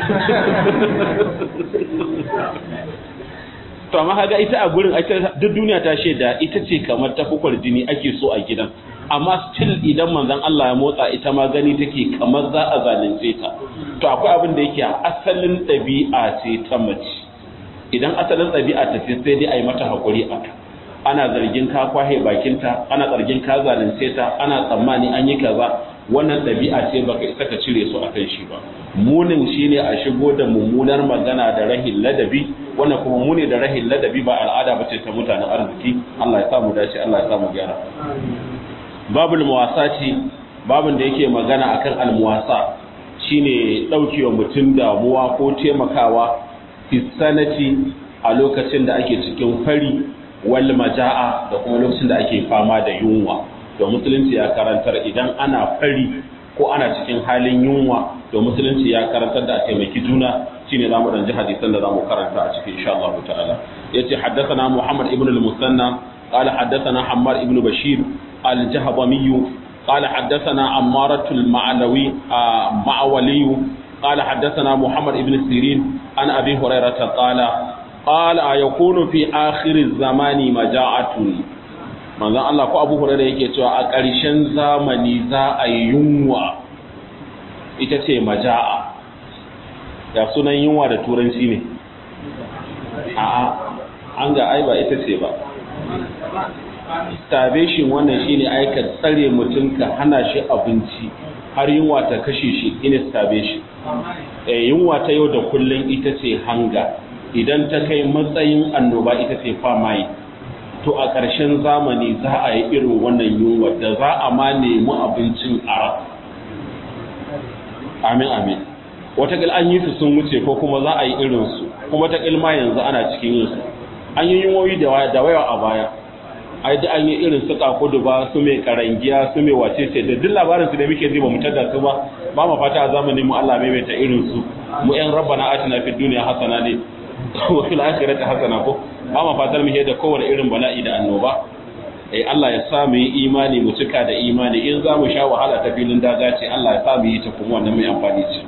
[SPEAKER 1] to amma kaga ita a gurin ita duk duniya ta shaida ita ce kamar ta fukwar jini ake so a gidan amma still idan manzon Allah ya motsa ita ma gani take kamar za a zalunce ta to akwai abin da yake asalin ɗabi'a ce ta mace idan asalin ɗabi'a ta ce sai dai a yi mata haƙuri a ana zargin ka kwahe bakinta ana zargin ka zalunce ta ana tsammani an yi kaza wannan ɗabi'a ce baka isa ka cire su akan shi ba munin shine a shigo da mummunar magana da rahin ladabi wannan kuma muni da rahin ladabi ba al'ada bace ta mutanen arziki Allah ya samu dace Allah ya samu gyara babul muwasati babin da yake magana akan almuwasa shine daukewa mutum damuwa ko taimakawa fi sanati a lokacin da ake cikin fari wal maja'a da kuma lokacin da ake fama da yunwa to musulunci ya karantar idan ana fari ko ana cikin halin yunwa to musulunci ya karantar da a taimaki juna shine zamu dan ji hadisan da zamu karanta a cikin insha Allah ta'ala yace haddathana Muhammad ibn al-Musanna قال حدثنا حمار ابن بشير الجهضمي قال حدثنا عمارة المعنوي معولي قال حدثنا محمد ابن سيرين عن أبي هريرة قال قال يكون في آخر الزمان مجاعة manzon Allah ko Abu Hurairah yake cewa a ƙarshen zamani za a yi yunwa ita ce maja'a ya sunan yunwa da turanci ne a'a an ga ai ba ita ce ba starvation wannan shine aika tsare mutum ka hana shi abinci har yunwa ta kashe shi ina starvation eh yunwa ta yau da kullun ita ce hanga idan ta kai matsayin annoba ita ce famine to a ƙarshen zamani za a yi irin wannan yunwa da za a ma nemi abincin a amin amin watakil an yi su sun wuce ko kuma za a yi irinsu kuma ta ilma yanzu ana cikin yinsu an yi yunwoyi da waya a baya ai da an yi irin su kakudu ba su mai karangiya su mai wace ce da duk labarin su da muke ji ba mu tada su ba ba mu fata a zamanin mu Allah maimaita irin su mu yan rabbana atina fid dunya hasana ne wa fil akhirati hasana ko ba mu fatar mu da kowane irin bala'i da annoba eh Allah ya sa mu yi imani mu cika da imani in za mu sha wahala ta filin daga ce Allah ya sa mu yi ta kuma wannan mai amfani ce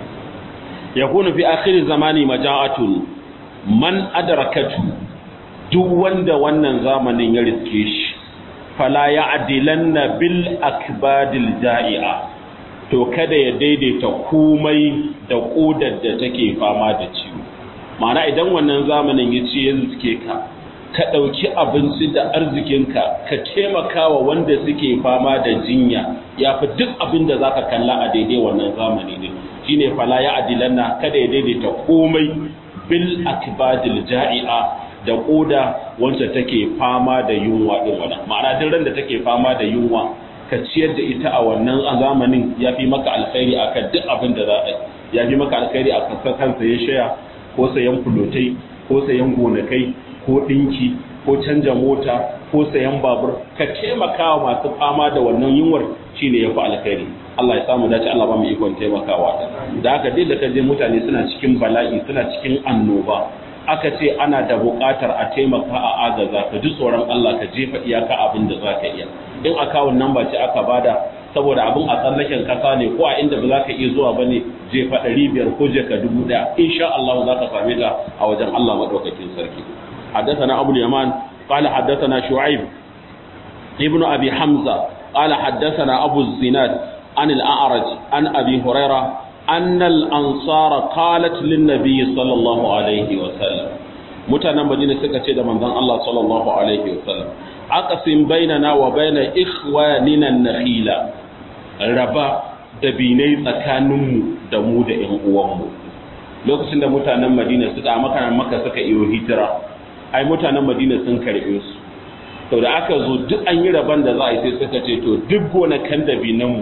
[SPEAKER 1] yakunu fi akhir zamani maja'atun man adrakatu duk wanda wannan zamanin ya riske shi fala ya adilanna bil akbadil ja'i'a to kada ya daidaita komai da kodar da take fama da ciwo ma'ana idan wannan zamanin ya ce ya riske ka ka ɗauki abinci da arzikinka ka taimakawa wanda suke fama da jinya ya fi duk abin da za ka kalla a daidai wannan zamani ne shine fala ya adilanna kada ya daidaita komai bil akbadil ja'i'a da koda wacce take fama da yunwa din wannan ma'ana duk ran da take fama da yunwa ka ciyar da ita a wannan zamanin ya fi maka alkhairi akan duk abin da za a ya fi maka alkhairi akan kan sayan shaya ko sayan fulotai ko sayan gonakai ko dinki ko canja mota ko sayan babur ka taimaka wa masu fama da wannan yunwar shine ya fi alkhairi Allah ya samu dace Allah ba mu ikon taimakawa da haka duk da kaje mutane suna cikin bala'i suna cikin annoba aka ce ana da buƙatar a taimaka a agaza ka ji tsoron Allah ka jefa iyaka abin da za ka iya in akawun nan ba ce aka bada saboda abin a tsallaken kasa ne ko a inda ba za ka iya zuwa ba ne jefa ɗari biyar ko jeka dubu ɗaya insha Allah za ka same ta a wajen Allah maɗaukakin sarki حدثنا أبو اليمان قال حدثنا شعيب ابن أبي حمزة قال حدثنا أبو الزناد عن الأعرج عن أبي هريرة أن الأنصار قالت للنبي صلى الله عليه وسلم mutanen Madina suka ce da manzon Allah sallallahu alaihi wasallam aqsim bainana wa baina ikhwanina nakhila raba dabinai tsakaninmu da mu da ƴan uwanmu lokacin da mutanen Madina suka maka maka suka iyo hijira ai mutanen Madina sun karbe su to da aka zo duk an yi raban da za a yi sai suka ce to duk gonakan dabinanmu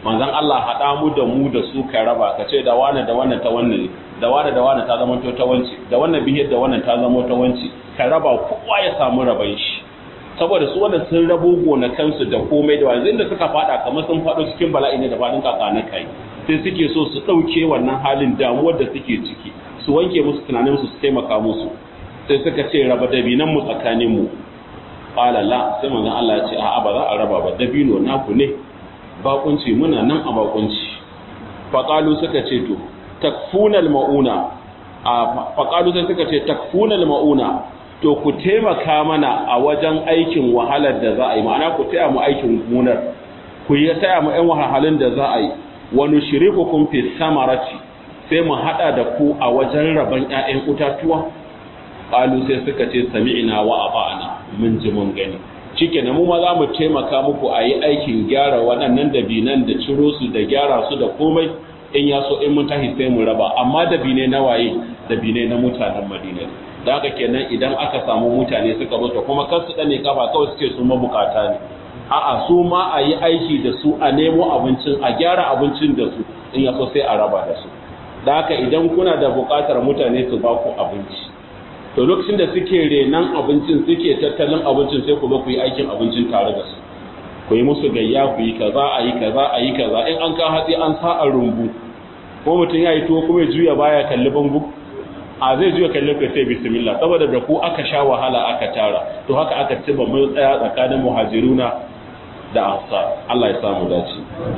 [SPEAKER 1] manzon Allah haɗa mu da mu da su ka raba ka ce da wane da wannan ta wannan da wane da wane ta zama ta wance da wannan bihiyar da wannan ta zama ta wance ka raba kowa ya samu raban shi saboda su wanda sun rabo gonakansu da komai da wanzu inda suka fada kamar sun fado cikin bala'i ne da fadin kaka na kai sai suke so su ɗauke wannan halin damuwar da suke ciki su wanke musu tunanin su su taimaka musu sai suka ce raba dabinan mu tsakanin mu qala la sai manzon Allah ya ce a'a ba za a raba ba dabino naku ne bakunci muna nan a bakunci faqalu suka ce to takfunal mauna a faqalu sai suka ce takfunal mauna to ku taimaka mana a wajen aikin wahalar da za a yi ma'ana ku taya mu aikin gonar ku yi taya mu ɗan wahalhalun da za a yi wani shiriku kun fi samarati sai mu haɗa da ku a wajen rabon ‘ya'yan utatuwa ƙalu sai suka ce sami'ina wa aba'ana mun ji mun gani cike na mu ma za mu taimaka muku a yi aikin gyara waɗannan dabinan da ciro su da gyara su da komai in ya so in mun tahi sai mu raba amma dabine na waye dabine na mutanen madina da haka kenan idan aka samu mutane suka zo kuma kar su dane kafa kawai suke su mabukata ne a'a su ma a yi aiki da su a nemo abincin a gyara abincin da su in ya so sai a raba da su da haka idan kuna da bukatar mutane su ba ku abinci to lokacin da suke renan abincin suke tattalin abincin sai ku zo ku yi aikin abincin tare da su ku yi musu gayya ku yi kaza a yi kaza a yi kaza in an ka hatsi an sa a rumbu ko mutum ya yi tuwo kuma ya juya baya kalli bangu a zai juya kalli ka sai bismillah saboda da ku aka sha wahala aka tara to haka aka ci ba mun tsaya tsakanin muhajiruna da ansar Allah ya samu dace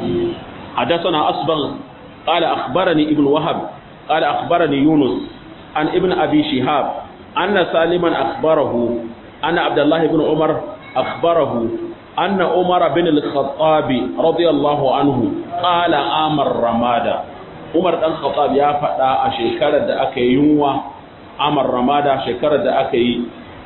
[SPEAKER 1] حدثنا أصبغ قال أخبرني ابن وهب قال أخبرني يونس عن ابن أبي شهاب أن سالما أخبره أن عبد الله بن عمر أخبره أن عمر بن الخطاب رضي الله عنه قال آمر رمادا عمر بن الخطاب يا فدا أشيكرة دا أكي ينوى آمر رمادا شكرة دا أكي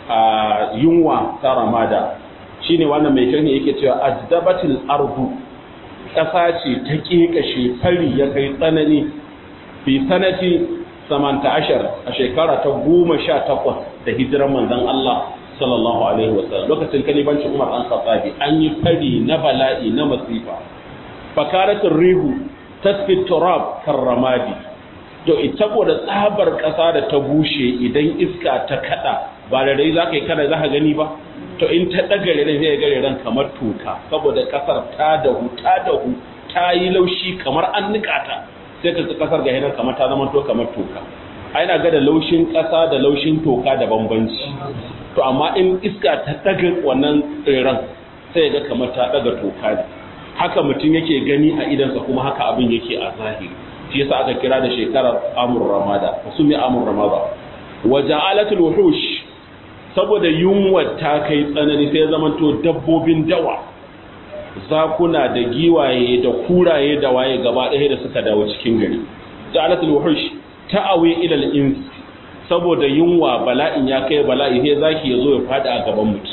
[SPEAKER 1] ينوى ترمادا shine wannan mai shirni yake cewa ajdabatil ardu ƙasa ce ta ƙeƙashe fari ya kai tsanani fi sanati samanta ashar a shekara ta goma sha takwas da hijiran manzon Allah sallallahu alaihi wasallam lokacin kalibancin Umar an Khattabi an yi fari na bala'i na masifa fakaratul rihu tasfi turab karramadi to ita da tsabar ƙasa da ta bushe idan iska ta kada ba da rai zaka yi kada zaka gani ba to in ta daga ran zai gare ran kamar toka saboda kasar ta dahu ta dahu ta yi laushi kamar an nika ta sai ka kasar ga hinar kamar ta zama to kamar toka ai na ga da laushin kasa da laushin toka da bambanci to amma in iska ta daga wannan tsiran sai ga kamar ta daga toka ne haka mutum yake gani a idansa kuma haka abin yake a zahiri shi yasa aka kira da shekarar amur ramada su mai amur ramada wa ja'alatul wuhush saboda yunwa ta kai tsanani sai zamanto dabbobin dawa zakuna da giwaye da kuraye da waye gaba ɗaya da suka dawo cikin gari ja'alatul wuhush ta'awi ila al-ins saboda yunwa bala'in ya kai bala'i sai zaki yazo ya fada a gaban mutum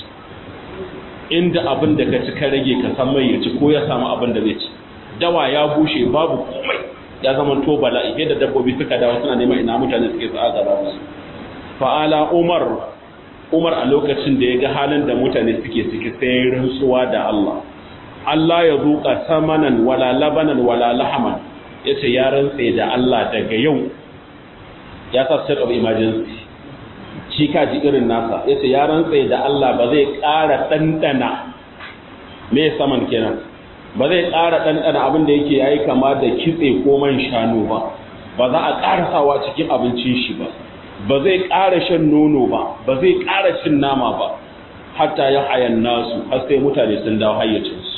[SPEAKER 1] inda abin da ka ci ka rage ka san mai ya ci ko ya samu abin da zai ci dawa ya bushe babu komai ya zama to bala'i sai da dabbobi suka dawo suna neman ina mutane suke sa gaba musu fa'ala umar umar a lokacin da ya ga halin da mutane suke ciki sai rantsuwa da Allah Allah ya zuƙa samanan wala labanan wala lahaman ya ce ya rantse da Allah daga yau ya sa state of emergency shi kaji irin nasa ya ce ya rantse da Allah ba zai ƙara ɗanɗana me saman kenan ba zai ƙara ɗanɗana abin da yake yayi kama da kitse ko man shanu ba ba za a ƙara sawa cikin abincin shi ba ba zai ƙara shan nono ba ba zai ƙara cin nama ba hatta ya hayan nasu har sai mutane sun dawo hayyacinsu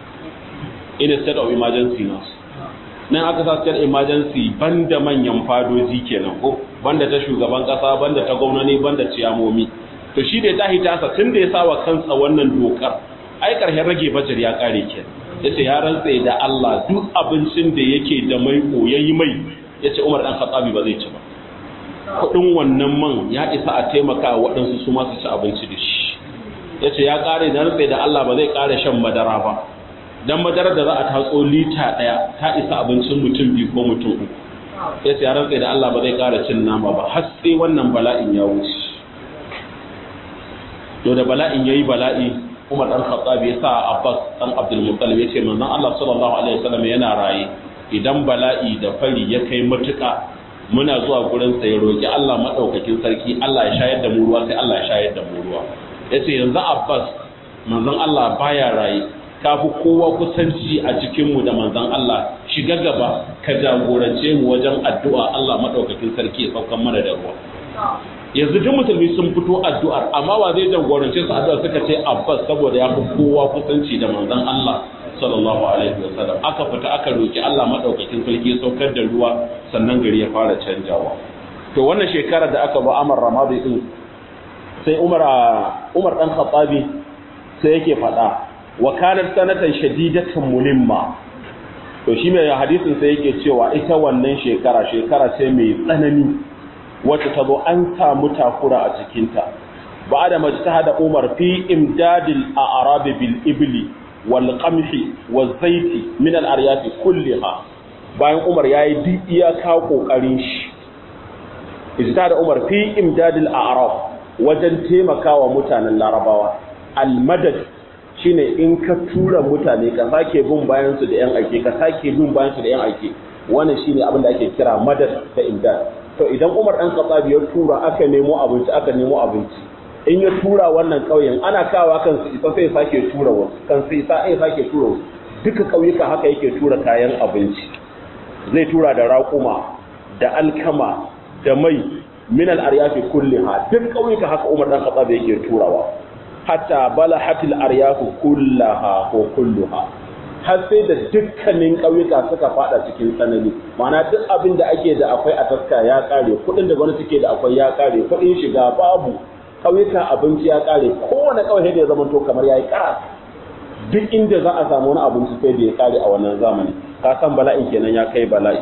[SPEAKER 1] ina state of emergency nasu nan aka sa state emergency banda manyan fadoji kenan ko banda ta shugaban kasa banda ta gwamnati banda ciyamomi to shi da ta hita sa tun da ya sawa kansa wannan dokar ai karshen rage bajar ya kare kenan yace ya rantse da Allah duk abincin da yake da mai ko yayi mai yace Umar dan Khattabi ba zai ci ba kudin wannan man ya isa a taimaka waɗansu su masu ci abinci da shi yace ya kare da rantse da Allah ba zai kare shan madara ba dan madarar da za a tatso lita daya ta isa abincin mutum biyu ko mutum uku sai sai rantsa da Allah ba zai ƙara cin nama ba har sai wannan bala'in ya wuce to da bala'in yayi bala'i Umar dan Khattab ya sa Abbas dan Abdul Muttalib ya ce manzon Allah sallallahu alaihi wasallam yana raye idan bala'i da fari ya kai matuƙa muna zuwa gurin sa ya roki Allah madaukakin sarki Allah ya shayar da mu ruwa sai Allah ya shayar da mu ruwa yace yanzu Abbas manzon Allah baya raye kafi kowa kusanci a cikin mu da manzon Allah shiga gaba ka jagorance mu wajen addu'a Allah madaukakin sarki ya saukan mana da ruwa yanzu duk musulmi sun fito addu'ar amma wa zai jagorance su addu'ar suka ce Abbas saboda ya fi kowa kusanci da manzon Allah sallallahu alaihi wasallam aka fita aka roki Allah madaukakin sarki ya saukar da ruwa sannan gari ya fara canjawa to wannan shekarar da aka ba Amar Ramadi din sai Umar Umar dan Khattabi sai yake faɗa wa kanat sanatan shadidatan mulimma to shi mai hadisin sai yake cewa ita wannan shekara shekara ce mai tsanani wacce ta zo an samu takura a cikinta ba da majtahada Umar fi imdadil a'rabi bil ibli wal qamhi wal zaiti min al aryafi kulliha bayan Umar yayi duk iyaka kokarin shi ijtihada Umar fi imdadil a'rab wajen taimakawa mutanen Larabawa al madad shine in ka tura mutane ka sake bin bayan su da yan ake ka sake bin bayan su da yan ake wannan shine abin da ake kira madad da imdad to idan Umar dan Khattab ya tura aka nemo abinci aka nemo abinci in ya tura wannan ƙauyen ana kawa kan su isa sai sake tura wasu kan su isa sai sake tura wasu duka ƙauyuka haka yake tura kayan abinci zai tura da raƙuma da alkama da mai min al-aryafi kulliha duk ƙauyuka haka Umar dan Khattab yake turawa hatta balahatil aryafu kullaha ko kulluha har sai da dukkanin ƙauyuka suka fada cikin tsanani ma'ana duk abin da ake da akwai a taska ya kare kuɗin da gwamnati ke da akwai ya kare kuɗin shiga babu ƙauyuka abinci ya kare kowane ƙauye da ya zama to kamar yayi ƙara duk inda za a samu wani abinci sai da ya kare a wannan zamani ka san bala'in kenan ya kai bala'i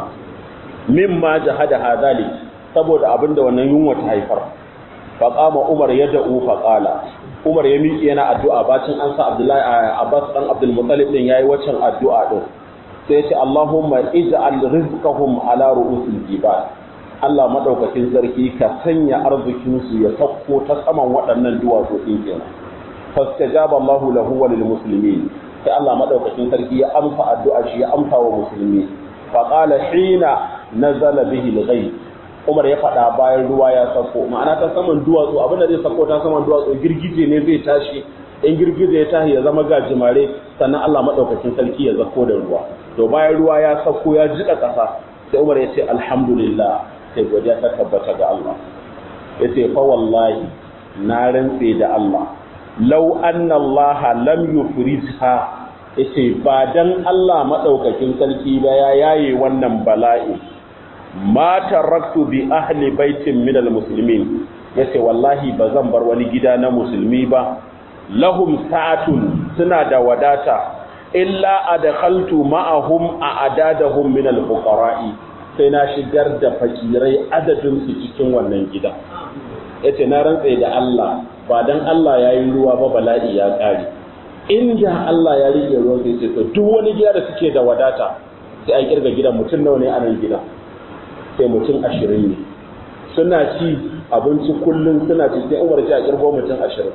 [SPEAKER 1] mimma jahada hadali saboda abin da wannan yunwa ta haifar faqama umar yad'u faqala Umar ya miƙe yana addu'a bacin an sa Abdullahi Abbas dan Abdul Muttalib din yayi waccan addu'a din sai ya ce Allahumma ij'al rizqahum ala ru'usil jibal Allah madaukakin sarki ka sanya arzikin su ya sauko ta saman waɗannan duwatsu din kenan fastajaba Allahu lahu wa lil muslimin sai Allah madaukakin sarki ya amsa addu'a shi ya amsa wa musulmi fa qala hina nazala bihi al-ghayb Umar ya faɗa bayan ruwa ya sako ma'ana ta saman duwatsu abinda zai sako ta saman duwatsu girgije ne zai tashi in girgije ya tashi ya zama gajimare sannan Allah madaukakin sarki ya zako da ruwa to bayan ruwa ya sako ya jika ƙasa sai Umar ya ce alhamdulillah sai godiya ta tabbata ga Allah ya ce fa wallahi na rantse da Allah law anna Allah lam yufrizha yace ba dan Allah madaukakin sarki ba ya yaye wannan bala'i ma taraktu bi ahli baitin min almuslimin yace wallahi bazan bar wani gida na musulmi ba lahum sa'atun suna da wadata illa adkhaltu ma'ahum a'adadahum min alfuqara'i sai na shigar da fakirai adadin su cikin wannan gida yace na rantsa da Allah ba dan Allah yayi ruwa ba bala'i ya kare inda Allah ya rike ruwa sai ce to duk wani gida da suke da wadata sai an kirga gidan mutum nawa ne a nan gidan sai mutum ashirin ne suna ci abinci kullum suna ci sai umar ce a kirgo mutum ashirin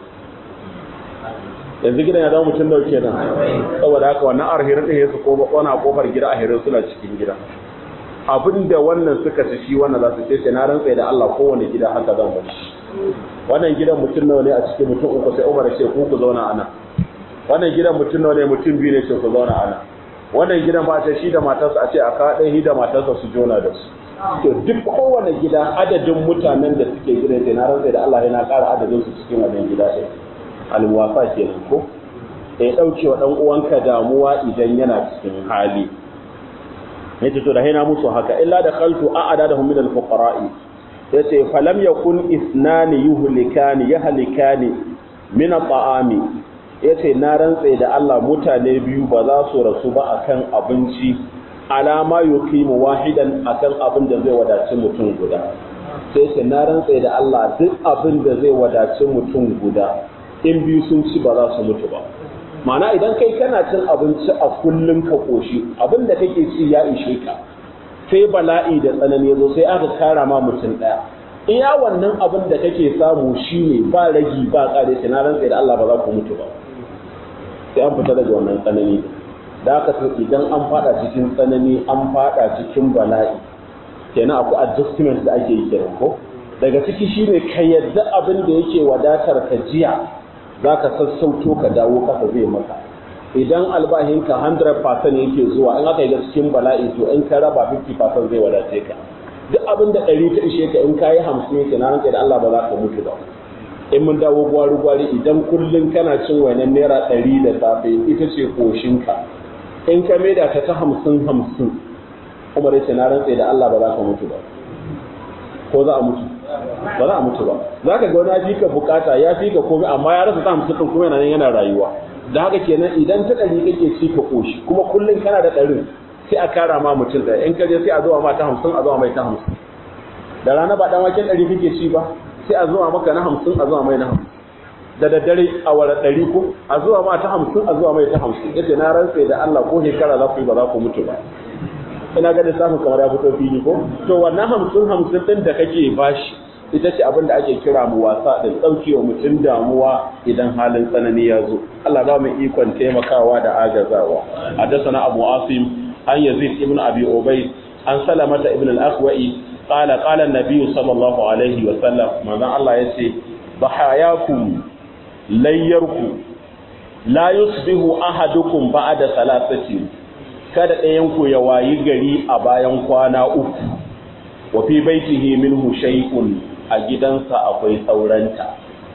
[SPEAKER 1] yanzu gidan ya zama mutum dauke nan saboda haka wannan arhirin ɗin ya su kona kofar gida ahirin suna cikin gida abin da wannan suka ci shi wannan za su ce sai na rantsa da Allah kowane gida haka zan bar shi wannan gidan mutum nawa ne a cikin mutum uku sai umar ce ku ku zauna ana wannan gidan mutum nawa ne mutum biyu ne ce ku zauna ana wannan gidan ba ce shi da matarsa a ce a kawo ɗaya da matarsa su jona da su to duk kowane gida adadin mutanen da suke gidan sai na rantsa da Allah yana ƙara adadin su cikin wannan gida ɗin alwafa kenan ko ya ɗauke wa ɗan uwanka damuwa idan yana cikin hali yace to da haina musu haka illa da khaltu a'adadahum min al-fuqara'i yace falam yakun isnani yuhlikani yahlikani min at-ta'ami yace na rantsa da Allah mutane biyu ba za su rasu ba akan abinci alama yuqimu wahidan akan abin da zai wadaci mutum guda sai ce na rantsa da Allah duk abin da zai wadaci mutum guda in biyu sun ci ba za su mutu ba ma'ana idan kai kana cin abinci a kullum ka koshi abin da kake ci ya ishe ka sai bala'i da tsanani zo sai aka kara ma mutum daya iya wannan abin da kake samu shine ba ragi ba kare shi na rantsa da Allah ba za ku mutu ba sai an fita daga wannan tsanani da haka to idan an fada cikin tsanani an fada cikin bala'i kenan akwai adjustment da ake yi kenan ko daga ciki shine ka yadda abin da yake wadatar ka jiya zaka sassauto ka dawo kasa zai maka idan albahinka 100% yake zuwa in aka yi ga cikin bala'i to in ka raba 50% zai wadace ka duk abin da ɗari ta ishe ka in ka yi hamsin yake na ranka da Allah ba za ka mutu ba in mun dawo gwari gwari idan kullum kana cin wainan naira ɗari da safe ita ce koshinka in ka maida ta ta hamsin hamsin kuma dai na rantse da Allah ba za ka mutu ba ko za a mutu ba za a mutu ba za ka ga wani ya fi ka bukata ya fi ka komai amma ya rasa ta hamsin ɗin kuma yana yana rayuwa da haka kenan idan ta ɗari kake ci ka koshi kuma kullum kana da ɗarin sai a kara ma mutum ɗaya in ka je sai a zuwa ma ta hamsin a zuwa mai ta hamsin da rana ba ɗan waken ɗari kake ci ba sai a zuwa maka na hamsin a zuwa mai na hamsin da daddare a wara ɗari ko a zuwa ma ta hamsin a zuwa mai ta hamsin yadda na rantse da Allah ko shekara za ku yi ba za ku mutu ba ina ga lissafin kamar ya fito fili ko to wannan hamsin hamsin ɗin da kake bashi ita ce abin da ake kira mu wasa da ɗaukewa mutum damuwa idan halin tsanani ya zo Allah ba mu ikon taimakawa da agazawa haddathana Abu Asim an Yazid ibn Abi Ubay an Salamata ibn al-Aqwa'i qala qala an-nabiy sallallahu alaihi wa sallam manzon Allah yace bahayakum layyarku la yusbihu ahadukum ba'da salasati kada ɗayan ku ya wayi gari a bayan kwana uku wa fi baitihi minhu shay'un a gidansa akwai sauranta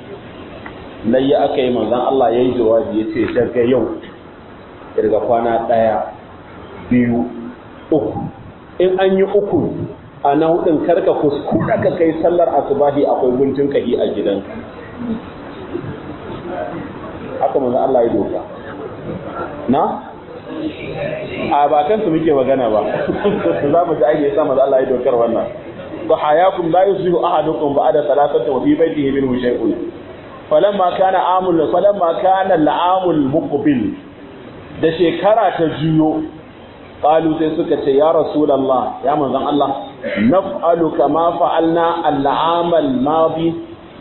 [SPEAKER 1] layya aka yi manzon Allah yayi jawabi yace daga yau daga kwana ɗaya biyu uku in an yi uku a na hudun karka kuskura ka kai sallar asubahi akwai guntun kahi a gidanka haka manzo Allah ya doka na a ba kansu muke magana ba za mu ji aiki yasa manzo Allah ya dokar wannan fa hayakum la yusihu ahadukum ba'da salasati wa fi baytihi minhu shay'un falamma kana amul falamma kana al'amul muqbil da shekara ta juyo qalu sai suka ce ya rasulullah ya manzon Allah naf'alu kama fa'alna al'amal madi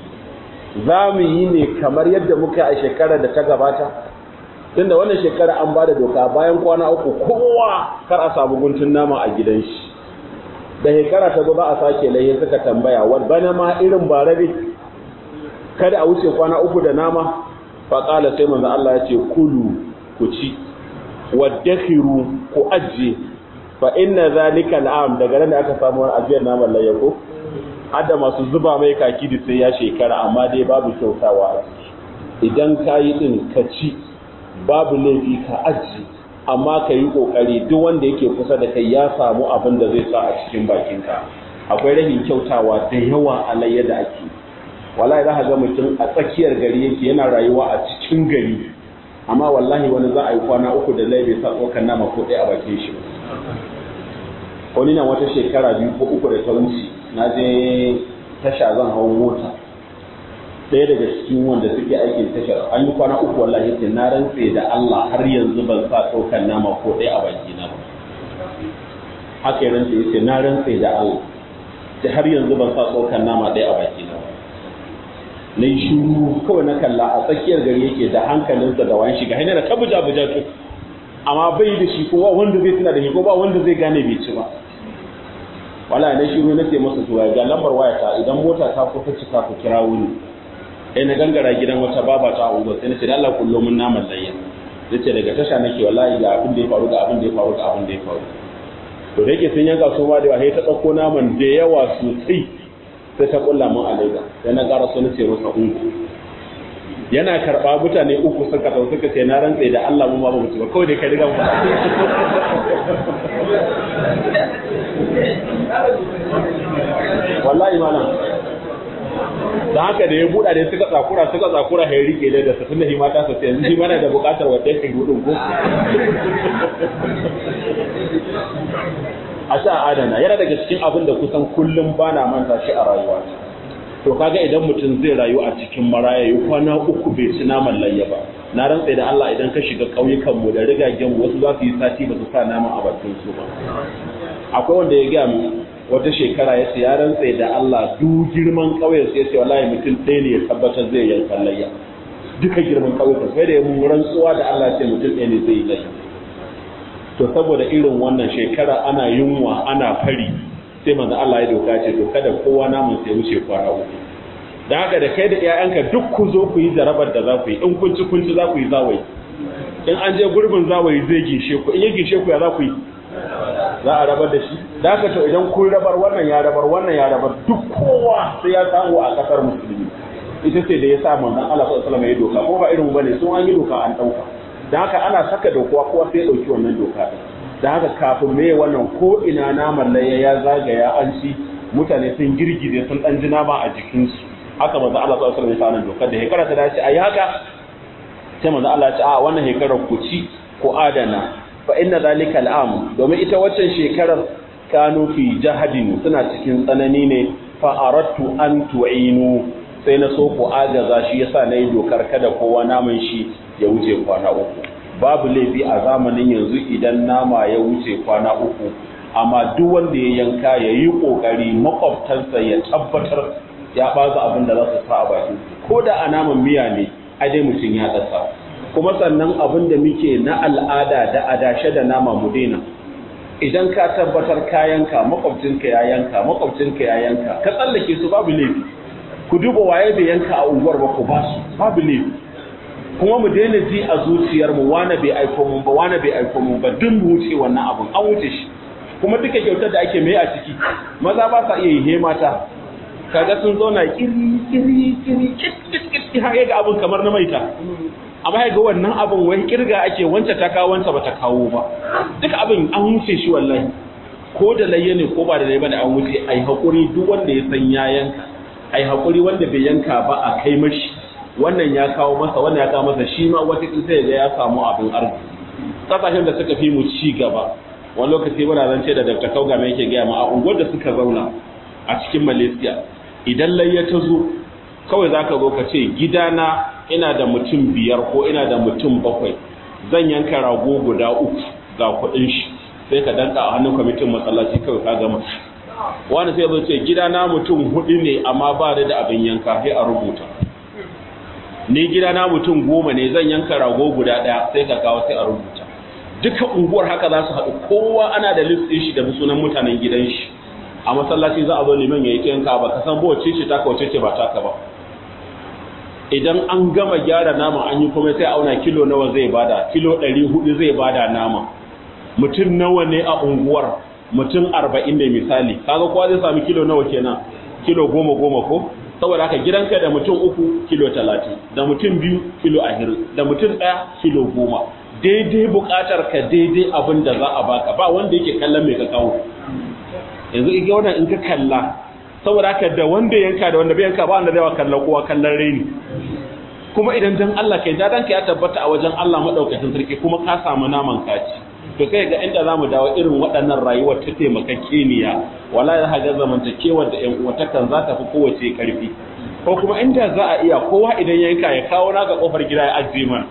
[SPEAKER 1] za mu yi ne kamar yadda muka a shekarar da ta gabata tunda wannan shekara an ba da doka bayan kwana uku kowa kar a samu guntun nama a gidan shi da shekara ta zo za a sake laye suka tambaya wani bana ma irin barabe kada a wuce kwana uku da nama faƙala sai manzo Allah ya ce kulu ku ci waddakhiru ku ajje fa inna zalika al'am daga nan da aka samu wani ajiyar naman layya ko hadda masu zuba mai kaki da sai ya shekara amma dai babu kyautawa a ciki idan ka yi din ka ci babu laifi ka aji amma ka yi kokari duk wanda yake kusa da kai ya samu abin da zai sa a cikin bakinka akwai rahin kyautawa da yawa a layya da ake wallahi za ka ga mutum a tsakiyar gari yake yana rayuwa a cikin gari amma wallahi wani za a yi kwana uku da lai bai sa tsokan nama ko ɗaya a bakin shi wani na wata shekara biyu ko uku da ta wuce na je tasha zan hau mota ɗaya daga cikin wanda suke aikin tashar an yi kwana uku wallahi yace na rantse da Allah har yanzu ban sa tsokan nama ko ɗaya a baki na ba haka ya rantse yace na rantse da Allah da har yanzu ban sa tsokan nama ɗaya a baki na ba na yi shuru kawai na kalla a tsakiyar gari yake da hankalinsa da wani shiga hanyar ta buja buja to amma bai da shi ko wanda zai tuna da shi ko ba wanda zai gane bai ci ba wala na shiru na ce masa to ga lambar wayata idan mota ta kusa cika ku kira wuni sai na gangara gidan wata baba ta unguwa sai na ce da Allah kullo mun naman layya nace daga tasha nake wallahi ga abin da ya faru ga abin da ya faru ga abin da ya faru to da yake sun yanka su ma da sai ta dauko naman da yawa sosai sai ta kulla mun a leda sai na ƙara so na ce masa ungu yana karɓa mutane uku suka tau suka ce na rantse da Allah mu ma ba mu ci ba kawai dai kai riga mu wallahi malam da haka da ya buɗa da suka tsakura suka tsakura ya rike da da tunda shi mata sa yanzu shi mana da buƙatar wata yake gudun ko a sha adana yana daga cikin abin da kusan kullum bana manta shi a rayuwa to kaga idan mutum zai rayu a cikin maraya yi kwana uku bai ci naman layya ba na rantsa da Allah idan ka shiga ƙauyukan mu da rigagen wasu za su yi sati ba su sa naman a bakin su ba akwai wanda ya gaya wata shekara ya ce ya rantse da Allah duk girman ƙauyen sai ya ce wallahi mutum ɗaya ne ya tabbatar zai yanka layya duka girman ƙauyen sai da ya mun rantsuwa da Allah ce mutum ɗaya ne zai yi layya to saboda irin wannan shekara ana yunwa ana fari sai manzo Allah ya doka ce to kada kowa namun sai wuce kwana uku da haka da kai da ƴaƴanka duk ku zo ku yi jarabar da za ku yi in kun ci kun ci za ku yi zawayi in an je gurbin zawayi zai gishe ku in ya gishe ku ya za ku yi za a rabar da shi da haka to idan kun rabar wannan ya rabar wannan ya rabar duk kowa sai ya samu a kasar musulmi ita ce da ya sa manzon Allah sallallahu alaihi wasallam ya doka ko ba irin mu bane sun an yi doka an dauka da haka ana saka dokuwa kowa sai ya dauki wannan doka din da haka kafin me wannan ko ina naman laye ya zagaya an ci mutane sun girgize sun dan ji nama a jikinsu haka manzo Allah sallallahu alaihi wasallam ya dokar da hekara ta dace ayi haka sai manzo Allah ya ce a wannan hekarar ku ci ku adana fa inna zalika al'am domin ita waccan shekarar kanu fi jahadin suna cikin tsanani ne fa aradtu an tu'inu sai na so ku agaza shi yasa nayi dokar kada kowa naman shi ya wuce kwana uku babu laifi a zamanin yanzu idan nama ya wuce kwana uku amma duk wanda ya yanka ya yi ƙoƙari makwabtansa ya tabbatar ya baza abin da za su sa a bakin ko da a naman miya ne a dai mutum ya dasa kuma sannan abin da muke na al'ada da adashe da nama mu daina idan ka tabbatar ka yanka makwabcinka ya yanka makwabcinka ya yanka ka tsallake su babu laifi ku duba waye bai yanka a unguwar ba ku ba su babu laifi kuma mu daina ji a zuciyar mu wane bai aiko mun ba wane bai aiko mun ba duk mu wuce wannan abun an wuce shi kuma duka kyautar da ake mai a ciki maza ba sa iya yi he mata kaga sun zauna kiri kiri kiri kit kit kit har ga abun kamar na maita amma ga wannan abun wai kirga ake wance ta kawo wance bata kawo ba duka abin an wuce shi wallahi ko da layya ne ko ba da layya bane an wuce ai hakuri duk wanda ya san ya yanka ai hakuri wanda bai yanka ba a kai mashi wannan ya kawo masa wannan ya kawo masa shi ma wata sai ga ya samu abin arziki kasashen da suka fi mu ci gaba wani lokaci muna zance da Dr. Kauga mai yake gaya ma a unguwar da suka zauna a cikin Malaysia idan layya ta zo kawai zaka zo ka ce gidana ina da mutum biyar ko ina da mutum bakwai zan yanka rago guda uku ga kuɗin shi sai ka danka a hannun kwamitin masallaci kawai ka gama wani sai zai ce gidana mutum hudu ne amma ba da abin yanka sai a rubuta ni gidana mutum goma ne zan yanka rago guda ɗaya sai ka kawo sai a rubuta duka unguwar haka za su haɗu kowa ana da list ɗin shi da sunan mutanen gidan shi a masallaci za a zo liman ya yi yanka ba ka san ba wacce ce taka wacce ce ba taka ba idan an gama gyara nama an yi kuma sai auna kilo nawa zai bada kilo ɗari hudu zai bada nama mutum nawa ne a unguwar mutum arba'in ne misali kaga kowa zai sami kilo nawa kenan kilo goma goma ko saboda haka gidanka da mutum uku kilo talatin da mutum biyu kilo ahirin da mutum ɗaya kilo goma daidai buƙatar ka daidai abin da za a baka ba wanda yake kallon mai ka kawo yanzu ike wannan in ka kalla saboda haka da wanda yanka da wanda bai yanka ba wanda zai wa kallon kowa kallon raini kuma idan dan Allah kai dadan ka ya tabbata a wajen Allah madaukakin sarki kuma ka samu naman kaci to sai ga inda zamu dawo irin waɗannan rayuwar ta taimakakeniya wallahi za ga zamantakewar da ƴan uwatakan za ta fi kowace karfi ko kuma inda za a iya kowa idan yanka ya kawo naka kofar gida ya ajiye mana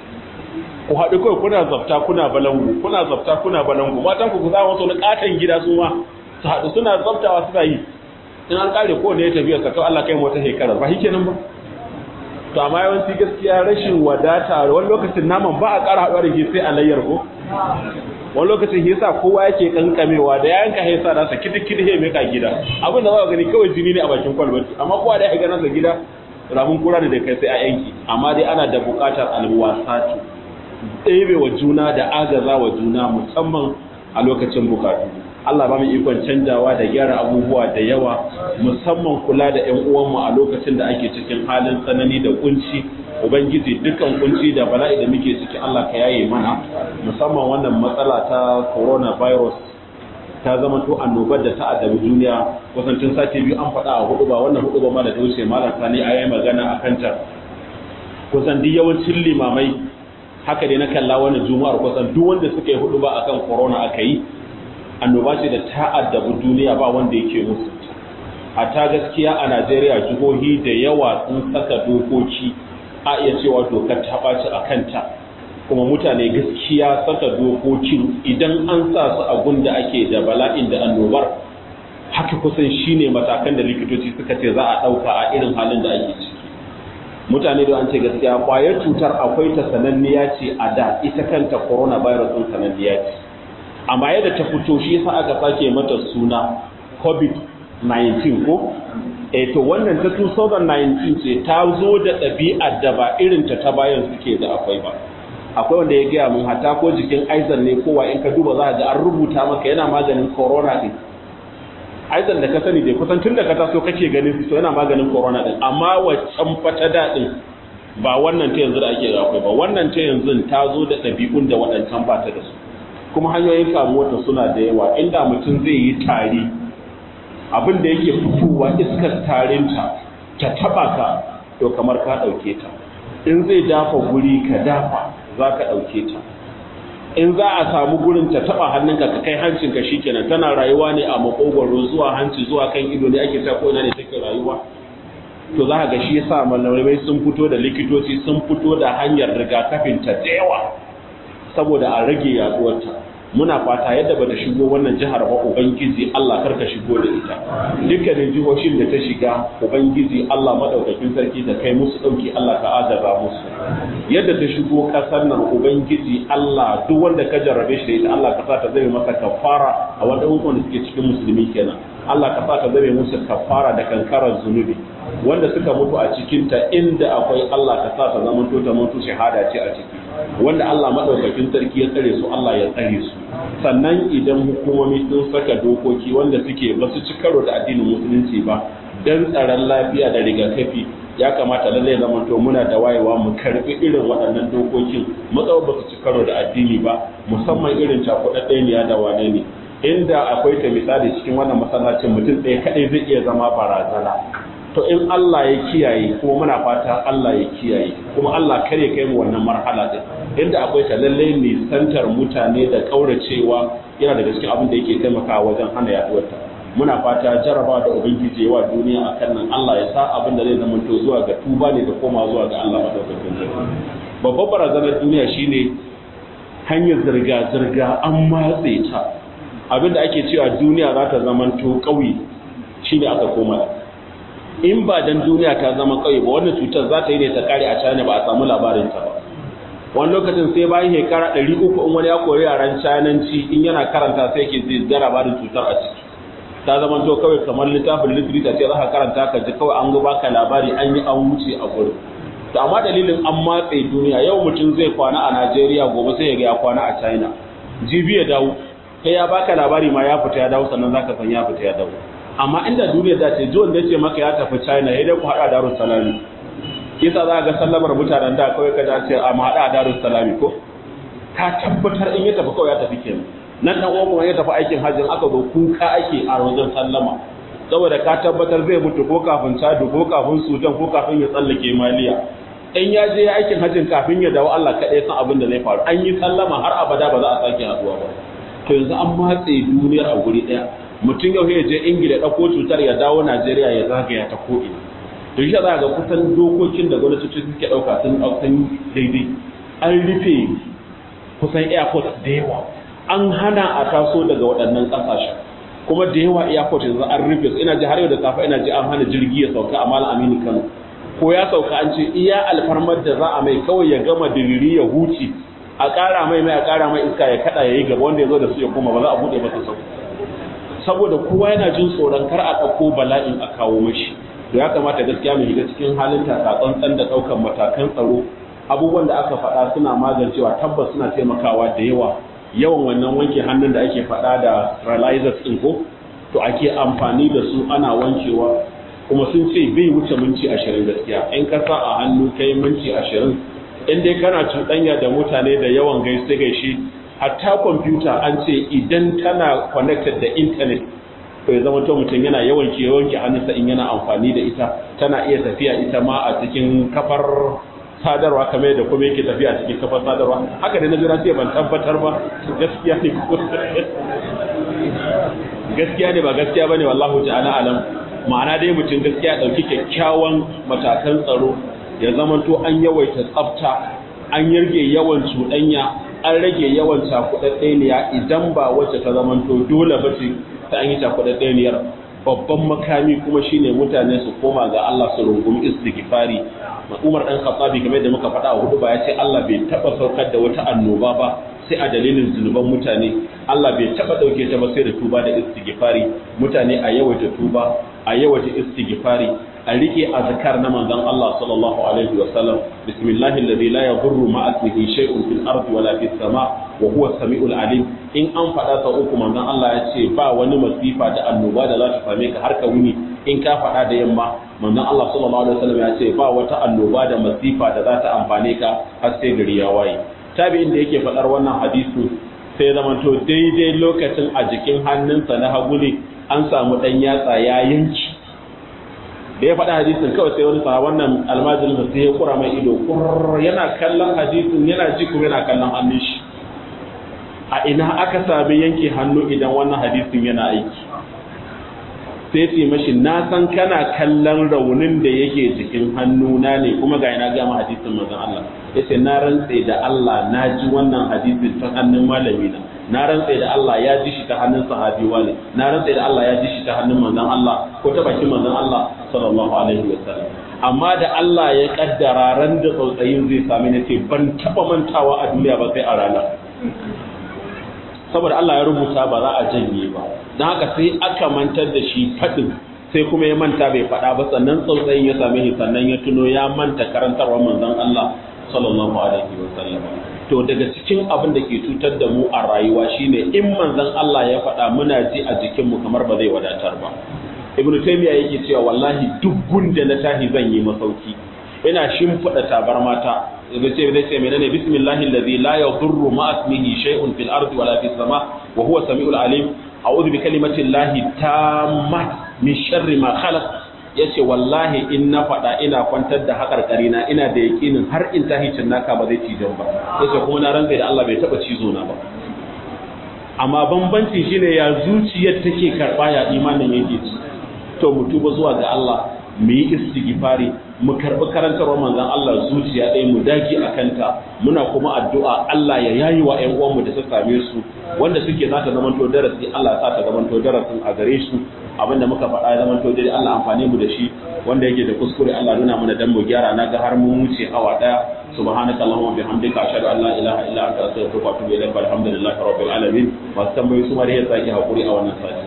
[SPEAKER 1] ku haɗu kawai kuna zafta kuna balangu kuna zafta kuna balangu matan ku za wasu wani katon gida su ma su haɗu suna zaftawa suna yi in an kare ko ne ya tafiya sa kawai Allah kai mu wata shekara ba nan ba to amma yawanci gaskiya rashin wadata wani lokacin naman ba a ƙara haɗuwa da shi sai a layyar ko wani lokacin yasa kowa yake kankamewa da yanka yasa da sa kidi-kidi he meka gida abin da za ka gani kawai jini ne a bakin kwalbati amma kowa da ya ga nasa gida ramin kura da kai sai a yanki amma dai ana da buƙatar alwasatu ɗebe wa juna da agaza wa juna musamman a lokacin bukatu Allah ba mu ikon canjawa da gyara abubuwa da yawa musamman kula da ƴan uwanmu a lokacin da ake cikin halin tsanani da kunci ubangiji dukkan kunci da bala'i da muke ciki Allah ka yaye mana musamman wannan matsala ta coronavirus ta zama to annobar da ta addabi duniya kusan tun sati biyu an faɗa a hudu ba wannan hudu ba ma da ta wuce malam sani a yayi magana a kanta kusan duk yawancin limamai haka dai na kalla wannan juma'ar kusan duk wanda suka yi hudu ba akan corona aka yi annoba ce da ta addabi duniya ba wanda yake musu a ta gaskiya a Najeriya jihohi da yawa sun saka dokoki a iya cewa dokar ta ɓaci a kanta kuma mutane gaskiya saka dokokin idan an sa su a gunda ake da bala'in da annobar haka kusan shine matakan da likitoci suka ce za a ɗauka a irin halin da ake ciki mutane da an ce gaskiya kwayar cutar akwai ta sananniya ce a da ita kanta coronavirus ɗin sananniya ce amma yadda ta fito shi yasa aka sake mata suna covid-19 ko eh to wannan ta 2019 ce ta zo da ɗabi'ar da ba irin ta ta bayan suke da akwai ba akwai wanda ya gaya mun hata ko jikin aizan ne kowa in ka duba za ga an rubuta maka yana maganin corona din aizan da ka sani dai kusan tun da ka taso kake ganin su yana maganin corona din amma waccan fata daɗin ba wannan ta yanzu da ake akwai ba wannan ta yanzu ta zo da ɗabi'un da waɗancan ba ta da su kuma hanyoyin kamuwa ta suna da yawa inda mutum zai yi tari abin da yake fitowa iskar tarinta ta taba ka to kamar ka ɗauke ta in zai dafa guri ka dafa za ka ɗauke ta in za a samu gurin ta taba hannunka ka kai hancinka shikenan tana rayuwa ne a makogwaro zuwa hanci zuwa kan ido ne ake ta ko'ina ne take rayuwa to za ga shi yasa malamai sun fito da likitoci sun fito da hanyar rigakafin ta da yawa saboda a rage yaduwarta muna fata yadda bata shigo wannan jihar ba ubangiji Allah karka shigo da ita dukkanin jihohin da ta shiga ubangiji Allah madaukakin sarki ta kai musu dauki Allah ka azaba musu yadda ta shigo kasar nan ubangiji Allah duk wanda ka jarrabe shi da ita Allah ka sa ta zame masa kafara a wanda wanda suke cikin musulmi kenan Allah ka sa ta zame musu kafara da kankarar zunubi wanda suka mutu a cikin ta inda akwai Allah ka sa ta zama to ta mutu shahada ce a ciki wanda Allah madaukakin sarki ya tsare su Allah ya tsare su sannan idan hukumomi sun saka dokoki wanda suke ba su ci karo da addinin musulunci ba dan tsaron lafiya da rigakafi ya kamata lallai zama to muna da wayewa mu karbi irin waɗannan dokokin matsawar ba su ci karo da addini ba musamman irin cakuɗaɗɗeniya da wane ne inda akwai ta misali cikin wannan masallacin mutum ɗaya kaɗai zai iya zama barazana to in Allah ya kiyaye kuma muna fata Allah ya kiyaye kuma Allah kare kai mu wannan marhala din inda akwai ta lalle ne santar mutane da kauracewa yana daga cikin abin da yake taimakawa wajen hana yaduwar ta muna fata jaraba da ubangiji wa duniya akan nan Allah ya sa abin da zai zama to zuwa ga tuba ne da koma zuwa ga Allah madaukakin sarki babbar barazanar duniya shine hanyar zirga zirga an matse ta abinda ake cewa duniya za ta zama to kauye shine aka koma in ba dan duniya ta zama kauye ba wannan cutar za ta yi ne ta kare a China ba a samu labarin ta ba wani lokacin sai bayan shekara 300 in wani ya koyi yaran Chinanci in yana karanta sai yake zai ga labarin cutar a ciki ta zama to kawai kamar littafin literature ce za ka karanta ka ji kawai an ga baka labari an yi an wuce a gurin to amma dalilin an matse duniya yau mutum zai kwana a Najeriya gobe sai ya ga ya kwana a China jibi ya dawo kai ya baka labari ma ya fita ya dawo sannan zaka san ya fita ya dawo amma inda duniya da ce jiwon da ce maka ya tafi china ya dai ku haɗa darus salami kisa za ga sallamar mutanen da kawai ka ce a ma haɗa darus salami ko ka tabbatar in ya tafi kawai ya tafi kenan nan dan uwan kuma ya tafi aikin hajjin aka zo kuka ake a wajen sallama saboda ka tabbatar zai mutu ko kafin chadu ko kafin sudan ko kafin ya tsallake maliya in ya je aikin hajjin kafin ya dawo Allah kaɗai san abin da zai faru an yi sallama har abada ba za a sake haɗuwa ba to yanzu an matse duniyar a guri ɗaya mutum yau ya je ingila ɗauko cutar ya dawo najeriya ya zagaya ta ko'ina to shi za ga kusan dokokin da gwamnatoci suke ɗauka sun ɗaukan daidai an rufe kusan airport da yawa an hana a taso daga waɗannan ƙasashen kuma da yawa airport yanzu an rufe su ina ji har yau da safe ina ji an hana jirgi ya sauka a malam aminu kano ko ya sauka an ce iya alfarmar da za a mai kawai ya gama diriri ya huce a ƙara mai mai a ƙara mai iska ya kaɗa ya yi gaba wanda ya zo da su ya koma ba za a buɗe masa sauka saboda kowa yana jin tsoron kar a ɗauko bala'in a kawo mashi to ya kamata gaskiya mu shiga cikin halin tsantsan da ɗaukan matakan tsaro abubuwan da aka faɗa suna magancewa tabbas suna taimakawa da yawa yawan wannan wanke hannun da ake faɗa da sterilizers ɗin ko to ake amfani da su ana wankewa kuma sun ce bai wuce minti ashirin gaskiya in ka sa a hannu kai minti ashirin in dai kana cuɗanya da mutane da yawan gaishe gaishe hatta kwamfuta an ce idan tana connected da intanet to ya zama to mutum yana yawan ke wanke hannunsa in yana amfani da ita tana iya tafiya ita ma a cikin kafar sadarwa kamar yadda kuma yake tafiya a cikin kafar sadarwa haka da na jira sai ban tabbatar ba gaskiya ne gaskiya ne ba gaskiya bane wallahu ta'ala alam ma'ana dai mutum gaskiya dauki kyakkyawan matakan tsaro ya zama to an yawaita tsafta an yarge yawan cuɗanya an rage yawan cakuɗaɗɗeniya idan ba wacce ta zamanto dole ba ce ta an yi cakuɗaɗɗeniyar babban makami kuma shine mutane su koma ga Allah su rungumi istighfari Umar dan Khattabi kamar da muka faɗa a hudu ba ya ce Allah bai taba saukar da wata annoba ba sai a dalilin zunuban mutane Allah bai taba dauke ta ba sai da tuba da istighfari mutane a yawaita tuba a yawaita istighfari a rike azkar na manzon Allah sallallahu alaihi wa sallam bismillahi alladhi la yadurru ma ismihi shay'un fil ardi wala fis sama wa huwa samiul alim in an faɗa sau uku manzon Allah ya ce ba wani masifa da annoba da za ta same ka har ka wuni in ka faɗa da yamma manzon Allah sallallahu alaihi wa sallam ya ce ba wata annoba da masifa da za ta amfane ka har sai gari ya waye tabi'in da yake faɗar wannan hadisi sai zamanto daidai lokacin a jikin hannunsa na hagu ne an samu ɗan yatsa ya yanki da ya faɗa hadisin kawai sai wani sa wannan almajirin da sai ya kura mai ido yana kallon hadisin yana ji kuma yana kallon hannun shi a ina aka sami yanke hannu idan wannan hadisin yana aiki sai ce mashi na san kana kallon raunin da yake jikin hannuna ne kuma ga ina gama hadisin manzon Allah yace na rantse da Allah na ji wannan hadisin ta hannun malami na na rantse da Allah ya ji shi ta hannun sahabi wani na rantse da Allah ya ji shi ta hannun manzon Allah ko ta bakin manzon Allah sallallahu alaihi wasallam amma da Allah ya kaddara ran da tsautsayin zai sami na ce ban taba mantawa a duniya ba sai a rana saboda Allah ya rubuta ba za a janye ba don haka sai aka mantar da shi faɗin sai kuma ya manta bai faɗa ba sannan tsautsayin ya same shi sannan ya tuno ya manta karantarwa manzon Allah sallallahu alaihi wa sallam to daga cikin abin da ke cutar da mu a rayuwa shine in manzon Allah ya faɗa muna ji a jikin mu kamar ba zai wadatar ba ibnu taymiya yake cewa wallahi duk gunda na tahi zan yi masauki ina shimfiɗa tabarmata da ce da ce menene bismillahi allazi la yadurru ma ismihi shay'un fil ardi wala fis sama wa huwa samiul alim a'udhu bi kalimati llahi tammat min sharri ma khalaq yace wallahi in na faɗa ina kwantar da haƙarƙari na ina da yakinin har in tahi naka ba zai cijon ba yace kuma na rantsa da Allah bai taba cizo na ba amma bambanci shine ya zuciyar take karɓa ya imanin yake ci to mu tuba zuwa ga Allah mu yi istighfari mu karɓi karantarwar manzon Allah zuciya ɗaya mu dage a kanta muna kuma addu'a Allah ya yayi wa ƴan uwanmu da su same su wanda suke za ta zamanto darasi Allah sa ta zamanto darasin a gare su abinda muka faɗa ya zamanto dai Allah amfani mu da shi wanda yake da kuskure Allah nuna mana dan mu gyara na ga har mun wuce awa daya subhanaka allahumma bihamdika ashhadu an la ilaha illa anta astaghfiruka wa atubu ilaik alhamdulillahi rabbil alamin masu tambayoyi su ma da yasa ki hakuri a wannan sati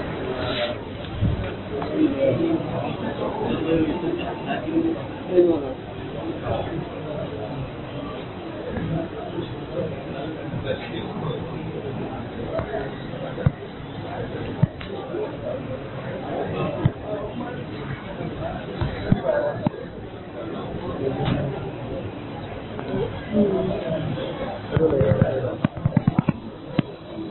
[SPEAKER 3] Thank you.